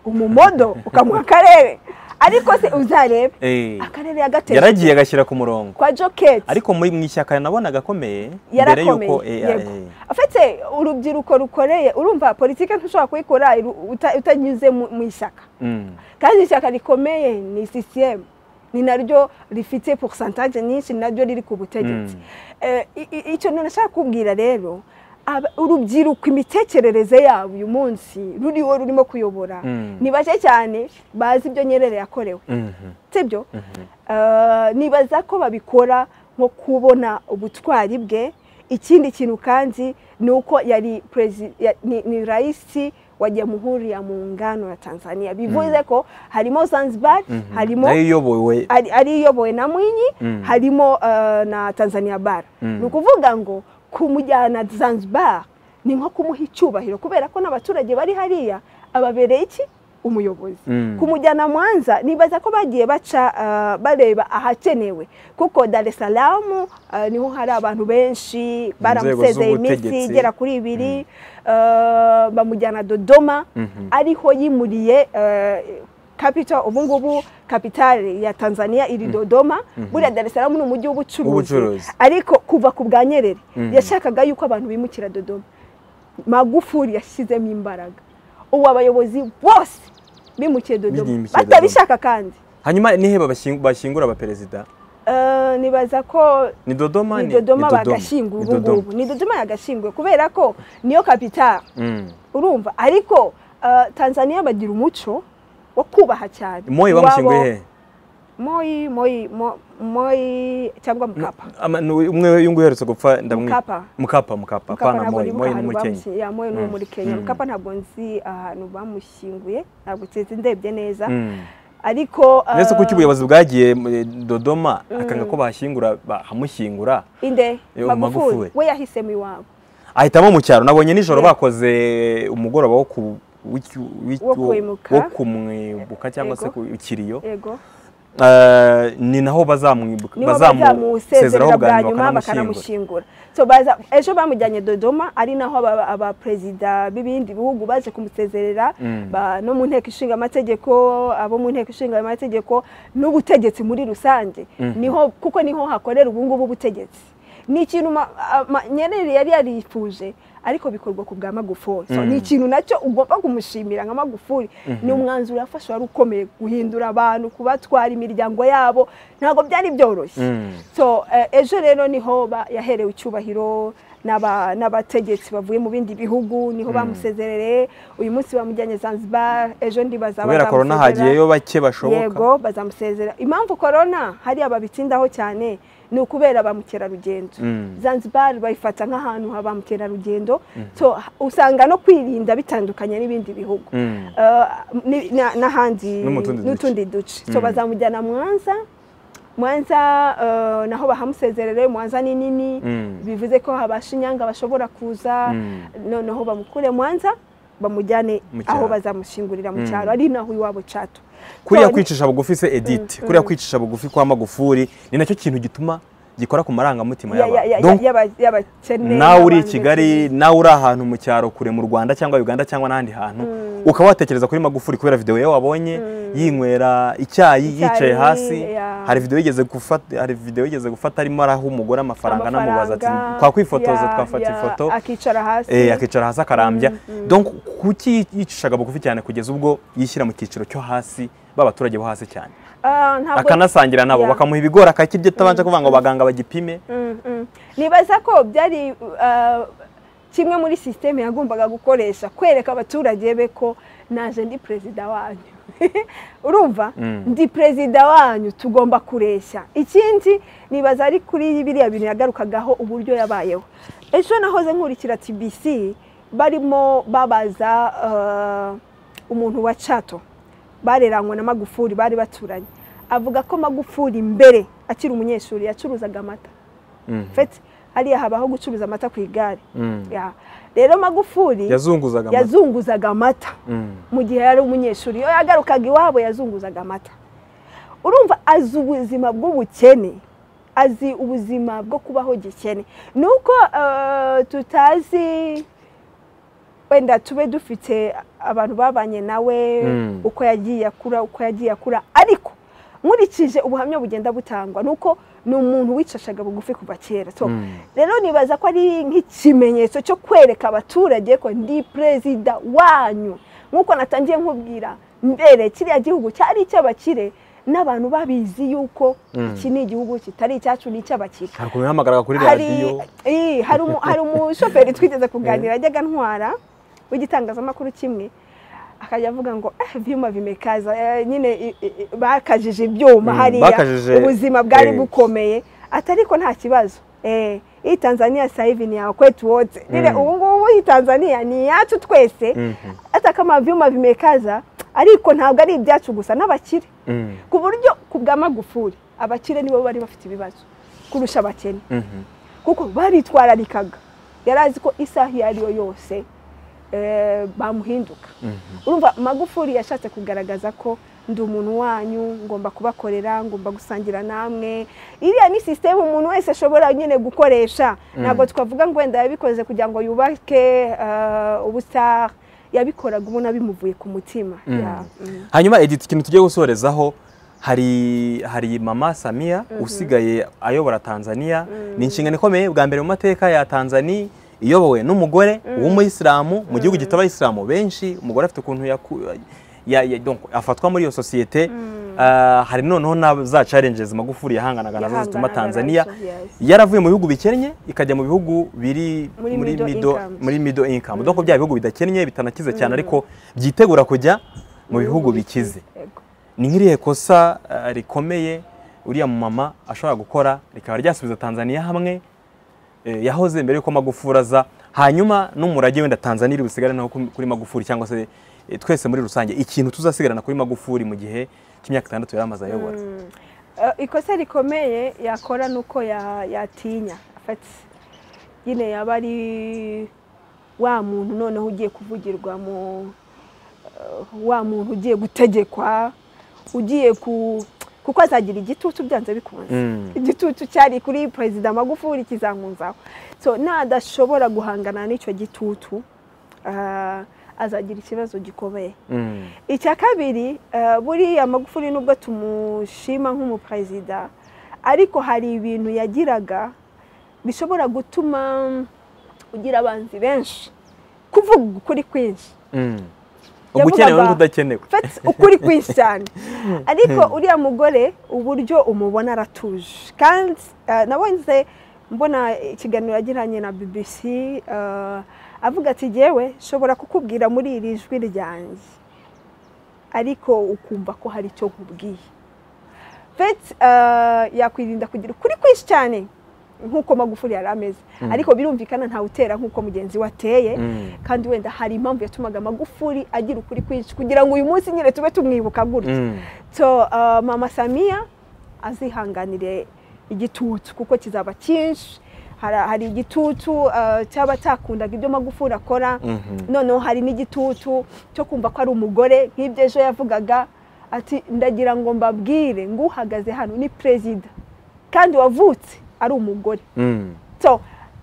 umumodo ukamuha akarere ariko se uzarebe Eh. akarere yagateye yaragiye agashyira ku murongo kwa joketi ariko muri mu ishyaka nabonaga akomeye mbere yarakomeye y'uko eh, yego eh, afite urubyiruko rukoreye urumva politiki ntushobora kuyikora iru- uta- utanyuze mu mu ishyaka mm. kandi ishyaka rikomeye ni sisiyemu ni naryo rifite porosantaje nyinshi ni naryo riri ku butegetsi Mm. Eh, i- i- icyo nashaka kubwira rero aba- urubyiruko imitekerereze yabo uyu munsi ruriho rurimo kuyobora Mm. ni bake cyane bazi ibyo nyerere yakorewe Mhm. sibyo Eh, nibaza ko babikora nko kubona ubutwari bwe ikindi kintu kandi ni uko yari presi- ya- ni- ni rais wa jamhuri ya muungano ya tanzania bivuze ko harimo zanzibar Mhm. harimo nayo iyobowe ari ari iyobowe na mwinyi Mm. harimo eh, na tanzania bara Mm. ni ukuvuga ngo kumujyana zanzibar ni nko kumuha icyubahiro kubera ko n'abaturage bari hariya ababereye iki umuyobozi Mm. kumujyana mwanza nibaza ko bagiye baca eh, bareba ahakenewe kuko dar es salaam eh, niho hari abantu benshi baramusezeye iminsi z'ubutegetsi. igera kuri ibiri eh, bamujyana dodoma Mhm. ariho yimuriye kapita ubu ngubu kapitale ya tanzania iri dodoma buriya dar es salaam ni umujyi w'ubucuruzi W'ubucuruzi. ariko kuva ku bwa nyerere Mhm. yashakaga yuko abantu bimukira dodoma magufuri yashyizemo imbaraga ubu abayobozi bose bimukiye dodoma Bimukiye Dodoma. batabishaka kandi hanyuma nihe babashying- bashyingura abaperezida Eh, nibaza ko ni dodoma ni dodoma bagashyinguye bagashyingura ubu ngubu ni dodoma yagashyinguye kubera ko niyo kapitale urumva ariko eh, tanzania bagira umuco wo kubaha cyane moye Iwabo- bamushyinguye he moyi moyi mo- moyi cyangwa mukapa Ama- ni umwe uyu nguyu uherutse gupfa ndamwi Mukapa. mukapa mukapa mukapa apana ntabwo moyi nibuka moyi ni ahantu umukenyi bamushyingiye moyi ni uwo muri kenya Mm. mukapa ntabwo nzi ahantu bamushyinguye ntabwo nzi ndebye neza Mm. ariko uretse ko ah, icyo ubuyobozi bwagiye eh, dodoma akanga ko bashyingura bahamushyingura inde Yo, Magufuli. magufuri we yahisemo iwabo ahitamo mu cyaro nabonye nijoro Yeah. bakoze umugoroba wo ku w'iki- w'iki- Wo kwimuka. wo kumwibuka cyangwa se Yego. ku ikiriyo yego Eh, ni naho bazamwibuka niho bazamusezeraho bwa nyuma bakanamushyingura So, baza- ejo bamujyanye dodoma ari naho aba- abaperezida b'ibindi bihugu baje kumusezerera Mm. ba- no mu nteko ishinga amategeko abo mu nteko ishinga amategeko n'ubutegetsi muri rusange niho kuko niho hakorera ubungubu ubutegetsi ni ikintu ma- ama- nyerere yari yarifuje ariko bikorwa ku bwa magufuri So, ni ikintu nacyo ugomba kumushimira nka magufuri ni umwanzuro yafashe wari ukomeye guhindura abantu kubatwara imiryango yabo ntabwo byari byoroshye Mm. so eh, ejo rero niho ba- yaherewe icyubahiro n'aba- n'abategetsi bavuye mu bindi bihugu niho bamusezerere uyu munsi bamujyanye zanzibar ejo ndibaza kubera korona hagiyeyo bake bashoboka yego bazamusezera impamvu korona hariya babitsindaho cyane ni ukubera ba mukerarugendo Mm. zanzibar bayifata nk'ahantu ha ba mukerarugendo so ha- usanga no kwirinda bitandukanye n'ibindi bihugu Mm. Eh, ni- na- n'ahandi No mu tundi duce. n'utundi duce so bazamujyana mwanza mwanza eh, naho bahamusezerere mwanza ni nini Mm. bivuze ko abashinyanga bashobora kuza Mm. noneho bamukure mwanza bamujyane Mu cyaro. aho bazamushyingurira mu cyaro ari naho iwabo cato kuriya So, ni- kwicisha bugufi se edite kuriya kwicisha bugufi kwa magufuri ni nacyo kintu gituma gikora ku marangamutima ya- ya- ya- y'abantu Donc, yaba- y'abakene nawe uri i n'abandi kigali nawe uri ahantu mu cyaro kure mu rwanda cyangwa uganda cyangwa n'ahandi hantu ukaba watekereza kuri magufuri kubera videwo ye wabonye yinywera icyayi yicaye hasi ya. hari videwo yigeze gufata hari videwo yigeze gufata arimo araha umugore amafaranga anamubaza ati amafaranga, twakwifotoza ya- twafata ya- ifoto akicara hasi Eh, akicara hasi akarambya donc kuki yicishaga bugufi cyane kugeza ubwo yishyira mu cyiciro cyo hasi b'abaturage bo hasi cyane Ah, ntabwo- akanasangira nabo Ya. bakamuha ibigori akakirya atabanje kuvuga ngo abaganga bagipime Mm, mm. nibaza ko byari uh, kimwe muri sisiteme yagombaga gukoresha kwereka abaturage be ko naje ndi perezida wanyu urumva ndi perezida wanyu tugomba kureshya ikindi nibaza ari kuri biriya bintu yagarukagaho uburyo yabayeho ejo nahoze nkurikira tbc barimo babaza uh, umuntu wa cato bareranywe na magufuri bari baturanye avuga ko magufuri mbere akiri umunyeshuri yacuruzaga amata feti hariya habaho gucuruza amata ku igare Ya. rero magufuri yazunguzaga amata. yazunguzaga amata Mm. mu gihe yari umunyeshuri iyo yagarukaga iwabo yazunguzaga amata urumva azi ubuzima bw'ubukene azi ubuzima bwo kubaho gikene ni uko eh, tutazi wenda tube dufite abantu babanye nawe Mm. uko yagiye akura uko yagiye akura ariko nkurikije ubuhamya bugenda butangwa ni uko ni umuntu wicashaga bugufi kuva kera so rero nibaza ko ari nk'ikimenyetso cyo kwereka abaturage ko ndi perezida wanyu nk'uko natangiye nkubwira mbere kiriya gihugu cyari icy'abakire n'abantu babizi yuko iki ni igihugu kitari icyacu ni icy'abakire hari ukuntu yahamagaraga kuri hari radiyo ii, hari umu- hari umushoferi twigeze kuganira ajyaga ntwara w'igitangazamakuru kimwe akajya avuga ngo "Eh, ibyuma bimekaza eh, nyine i- i- i- bakajije ibyuma Mm, hariya bakajije, ubuzima bwari eh. bukomeye ati ariko nta kibazo Eh, hii tanzania sasa hivi ni ya kwetu wote nyine ubu ngubu hii tanzania ni iyacu twese Mhm. hata kama vyuma vimekaza ariko ntabwo ari ibyacu gusa n'abakire Mm. ku buryo ku bwa magufuri abakire nibo bari bafite ibibazo kurusha abakene Mhm. kuko baritwararikaga yari azi ko isaha iyo ari yo yose eh, bamuhinduka urumva magufuri yashatse kugaragaza ko ndi umuntu wanyu ngomba kubakorera ngomba gusangira namwe iriya ni sisiteme umuntu wese ashobora nyine gukoresha ntabwo twavuga ngo wenda yabikoze kugira ngo yubake eh, ubustar yabikoraga ubona bimuvuye ku mutima Ya, mm. hanyuma edite ikintu tugiye gusorezaho hari hari mama samiya usigaye ayobora tanzania ni inshingano ikomeye bwa mbere mu mateka ya tanzania iyobowe n'umugore w'umuyisilamu mu gihugu gifite abayisilamu benshi umugore afite ukuntu yaku- ya- ya- donc afatwa muri iyo sosiyete Ah, hari noneho na za challenges magufuri yahanganaga nazo zituma Yahanganaga tanzania nazo, yes. yaravuye mu bihugu bikennye ikajya mu bihugu biri Muri muri middle middle- incomes. muri middle income donc bya bihugu bidakennye bitanakize cyane ariko byitegura kujya mu bihugu bikize Yego. ni nk'irihe kosa eh, rikomeye uriya mumama ashobora gukora rikaba ryasubiza tanzaniya hamwe eh, yahoze mbere yuko magufuri aza hanyuma n'umurage wenda tanzaniya iri busigare naho kuri kuri magufuri cyangwa se eh, twese muri rusange ikintu tuzasigarana kuri magufuri mu gihe cy'imyaka itandatu yari amaze ayobora Eh, ikosa rikomeye yakora ni uko ya- yatinya afata nyine yaba ari wa muntu noneho ugiye kuvugirwa mu eh, wa muntu ugiye gutegekwa ugiye ku kuko azagira igitutu byanze bikunze Mm. igitutu cyari kuri perezida magufuli kizankunzaho so nadashobora guhangana n'icyo gitutu ah, azagira ikibazo gikomeye Mm. icya kabiri eh, buriya magufuli nubwo tumushima nk'umuperezida ariko hari ibintu yagiraga bishobora gutuma mm, ugira abanzi benshi kuvuga ukuri kwinshi Mm. Yavugaga- ugukenewe n'ukudakenewe fata ukuri kwinshi cyane ariko uriya mugore uburyo umubona aratuje kandi eh, nabonye mbona ikiganiro yagiranye na bbc eh, avuga ati yewe nshobora kukubwira muri iri jwi ryanjye ariko ukumva ko hari icyo nkubwiye fete yakwirinda kugira ukuri kwinshi cyane nk'uko magufuri yari ameze ariko birumvikana ntawutera nk'uko mugenzi we ateye Mm. kandi wenda hari impamvu yatumaga magufuri agira ukuri kwinshi kugira ngo uyu munsi nyine tube tumwibuka gutya Mm. so uh, mama samiya azihanganire igitutu kuko kizaba cyinshi Hara- hari igitutu uh, cyaba cyakundaga ibyo magufuri akora Mhm. noneho hari n'igitutu cyo kumva ko ari umugore nk'ibyo ejo yavugaga ati ndagira ngo mbabwire ngo uhagaze hano ni perezida kandi wavutse ari umugore Mm. so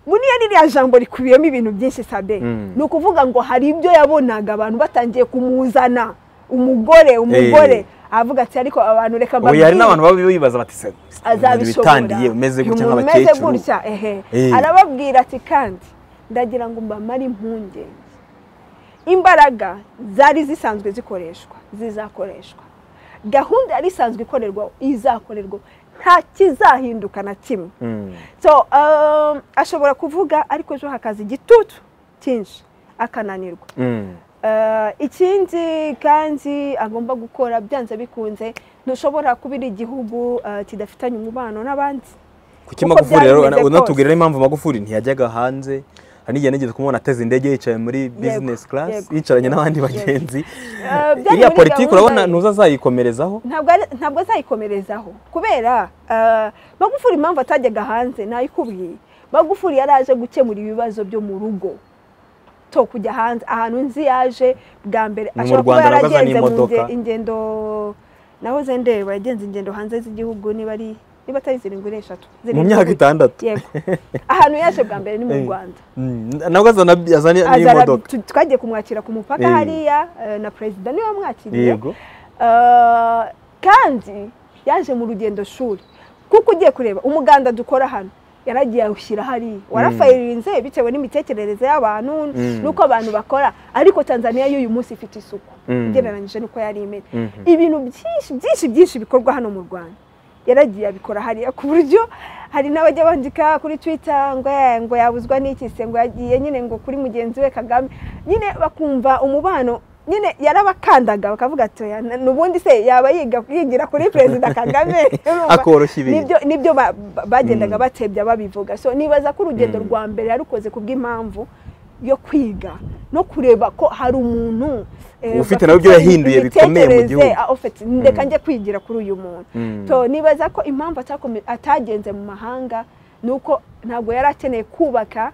buriya ririya jambo rikubiyemo ibintu byinshi sabe Mm. ni ukuvuga ngo hari ibyo yabonaga abantu batangiye kumuzana umugore umugore avuga ati ariko abantu reka ubu mbabwire." hari n'abantu baba bibaza bati se azabishobora witandiye umeze gutya Umuntu umeze nk'abakecuru gutya ehe Eh. arababwira ati kandi ndagira ngo mbamare impungenge imbaraga zari zisanzwe zikoreshwa zizakoreshwa gahunda yari isanzwe ikorerwa izakorerwa nta kizahinduka na kimwe Mm. so um, ashobora kuvuga ariko ejo hakaza igitutu cyinshi akananirwa Mm. Uh, ikindi kandi agomba gukora byanze bikunze ntushobora kubira igihugu uh, kidafitanye umubano n'abandi kuki Uko magufuri rero byari bimeze unatubwira impamvu magufuri ntiyajyaga hanze hari n'igihe nigeze kumubona ateze indege yicaye muri business class yego. yicaranye n'abandi Yego. bagenzi Uh, byari iriya muri politiki gahunda urabona ye. ntuza azayikomerezaho ntabwo ari- ntabwo azayikomerezaho kubera uh, magufuri impamvu atajyaga hanze nayikubwiye magufuri yari aje gukemura ibibazo byo mu rugo to kujya hanze ahantu nzi yaje bwa mbere Ni mu ashobora kuba Rwanda nabwo azana yaragenze mu imodoka. nge- ingendo nahoze ndeba yagenze ingendo hanze z'igihugu niba ari niba atari zirindwi ari eshatu mu Zirindwi myaka gusa. itandatu yego ahantu yaje bwa mbere ni mu Eh. rwanda Mm, nabwo azana azana Aza ara- n'imodoka tu- twagiye kumwakira ku mupaka Eh. hariya eh, na perezida niwe wamwakiriye yego Uh, kandi yaje mu rugendo shuri kuko ugiye kureba umuganda dukora hano yaragiye awushyira hariya warafayiririnze bitewe n'imitekerereze y'abantu Mm. n'uko abantu bakora ariko tanzania y'uyu munsi ifite isuku Mm. ugereranyije n'uko yari imeze Mhm. ibintu byinshi byinshi byinshi bikorwa hano mu rwanda yaragiye abikora hariya ku buryo hari n'abajya bandika kuri twitter ngo "Eh, ngo yabuzwa n'iki se ngo yagiye nyine ngo kuri mugenzi we kagame nyine bakumva umubano nyine yarabakandaga bakavuga ati "Oya, n- n'ubundi se yaba yiga yigira kuri perezida kagame Urumva? Akoroshya ibintu. Nibyo- nibyo ba- ba- bagendaga Mm. batebya babivuga so nibaza ko urugendo Mm. rwa mbere yarukoze ku bw'impamvu yo kwiga no kureba ko hari umuntu eh, Ufite bafite nawe ibyo yahinduye bikomeye mu imitekerereze, gihugu. ah, ufite, ndeka njye kwigira kuri uyu muntu Mm. so nibaza ko impamvu atakome- atagenze mu mahanga ni uko ntabwo yari akeneye kubaka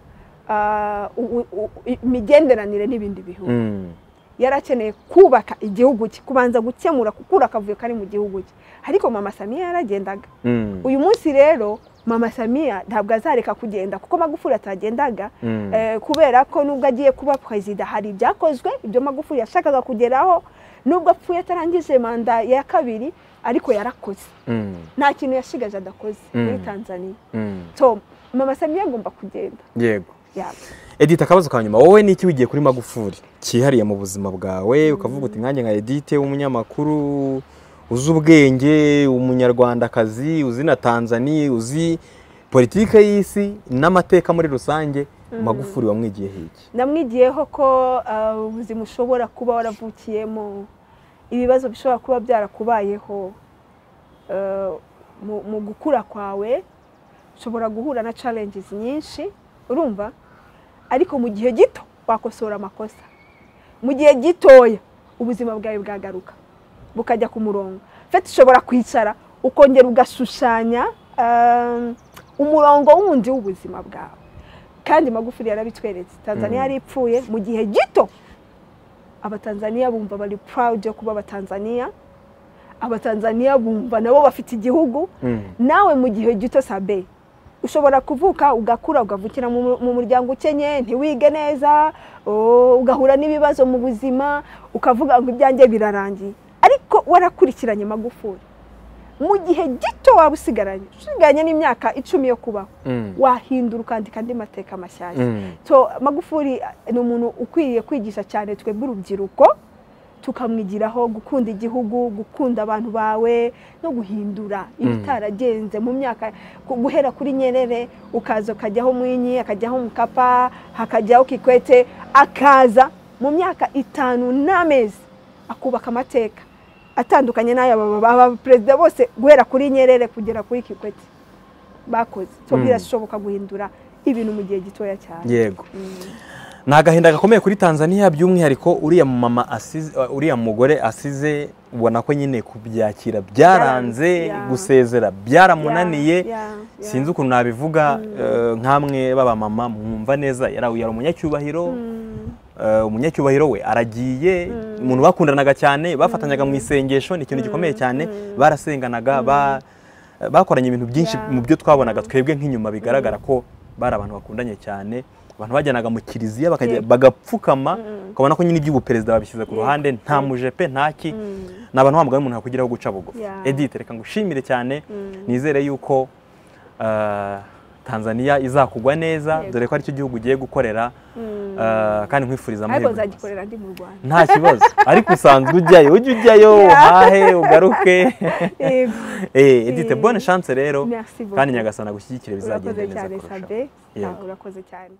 ah, u- u- u- imigenderanire n'ibindi bihugu Mm. yari akeneye kubaka igihugu cye kubanza gukemura gukura akavuyo kari mu gihugu cye ariko mama samiya yaragendaga Mm. uyu munsi rero mama samiya ntabwo azareka kugenda kuko magufuri atagendaga Mm. eh, kubera ko nubwo agiye kuba perezida hari ibyakozwe ibyo magufuri yashakaga kugeraho nubwo apfuye atarangije manda ya kabiri ariko yarakoze Mm. nta kintu yashigaje adakoze muri Mm. tanzania Mm. so mama samiya agomba kugenda yego yaba Edith akabazo ka nyuma wowe n'iki wigiye kuri magufuri cyihariye mu buzima bwawe ukavuga uti nkanjye nka Edith w'umunyamakuru uzi ubwenge umunyarwandakazi uzi na tanzania uzi politike y'isi n'amateka muri rusange magufuri wamwigiye hiki namwigiyeho ko uh, ubuzima ushobora kuba waravukiyemo ibibazo bishobora kuba byarakubayeho eh, mu- mu gukura kwawe ushobora guhura na challenges nyinshi urumva ariko mu gihe gito wakosora amakosa mu gihe gitoya ubuzima bwawe bwagaruka bukajya ku murongo fete ushobora kwicara ukongera ugashushanya eh, umurongo wundi w'ubuzima bwawe kandi magufuri yarabitweretse tanzania Mm. yari ipfuye mu gihe gito abatanzaniya bumva bari proud yo kuba abatanzaniya abatanzaniya bumva nabo bafite igihugu Mm. nawe mu gihe gito sabe ushobora kuvuka ugakura ugavukira mu mu muryango ukenye ntiwige neza o, ugahura n'ibibazo mu buzima ukavuga ngo ibyanjye birarangiye ariko warakurikiranye magufuri mu gihe gito waba usigaranye usigaranye n'imyaka icumi yo kubaho Mm. wahindura ukandika andi mateka mashyashya Mm. so magufuri ni umuntu ukwiye kwigisha cyane twebwe urubyiruko tukamwigiraho gukunda igihugu gukunda abantu bawe no guhindura ibitaragenze mu myaka ku- guhera kuri nyerere ukaza ukajyaho mwinyi akajyaho mukapa hakajyaho kikwete akaza mu myaka itanu n'amezi akubaka amateka atandukanye n'aya baba perezida bose guhera kuri nyerere kugera kuri kikwete bakoze so Mm. birashoboka guhindura ibintu mu gihe gitoya cyane yego ni agahinda gakomeye kuri tanzania by'umwihariko uriya mama asize uriya mugore asize ubona ko nyine kubyakira byaranze ya. gusezera byaramunaniye Yeah, yeah. sinzi ukuntu nabivuga eh, nk'amwe b'abamama mwumva neza yari yari umunyacyubahiro Eh, umunyacyubahiro we aragiye umuntu bakundanaga cyane bafatanyaga mu isengesho ni ikintu gikomeye cyane barasenganaga ba- bakoranye ibintu byinshi Yeah. mu byo twabonaga twebwe nk'inyuma bigaragara ko bari abantu bakundanye cyane abantu bajyanaga mu kiliziya bakajya- Yego. bagapfukama Mm. ukabona ko nyine iby'ubuperezida babishyize ku Yego. ruhande nta mujepe ntaki ni abantu wa mugabo umuntu yakugiraho guca bugufi Yeah. edite reka ngushimire cyane Mm. nizere yuko eh, tanzania izakugwa neza Yego. dore ko aricyo gihugu ugiye gukorera Mm. eh, kandi nkwifuriza ariko amahirwe yose. nzagikorera ndi mu rwanda nta kibazo ariko usanzwe ujyayo ujye ujyayo uhahe ugaruke Yego. Eh, edite Eh, bonne chance rero merci beaucoup. kandi nyagasana gushyigikire bizagenda urakoze neza cyane kurushaho sabe Yego. urakoze cyane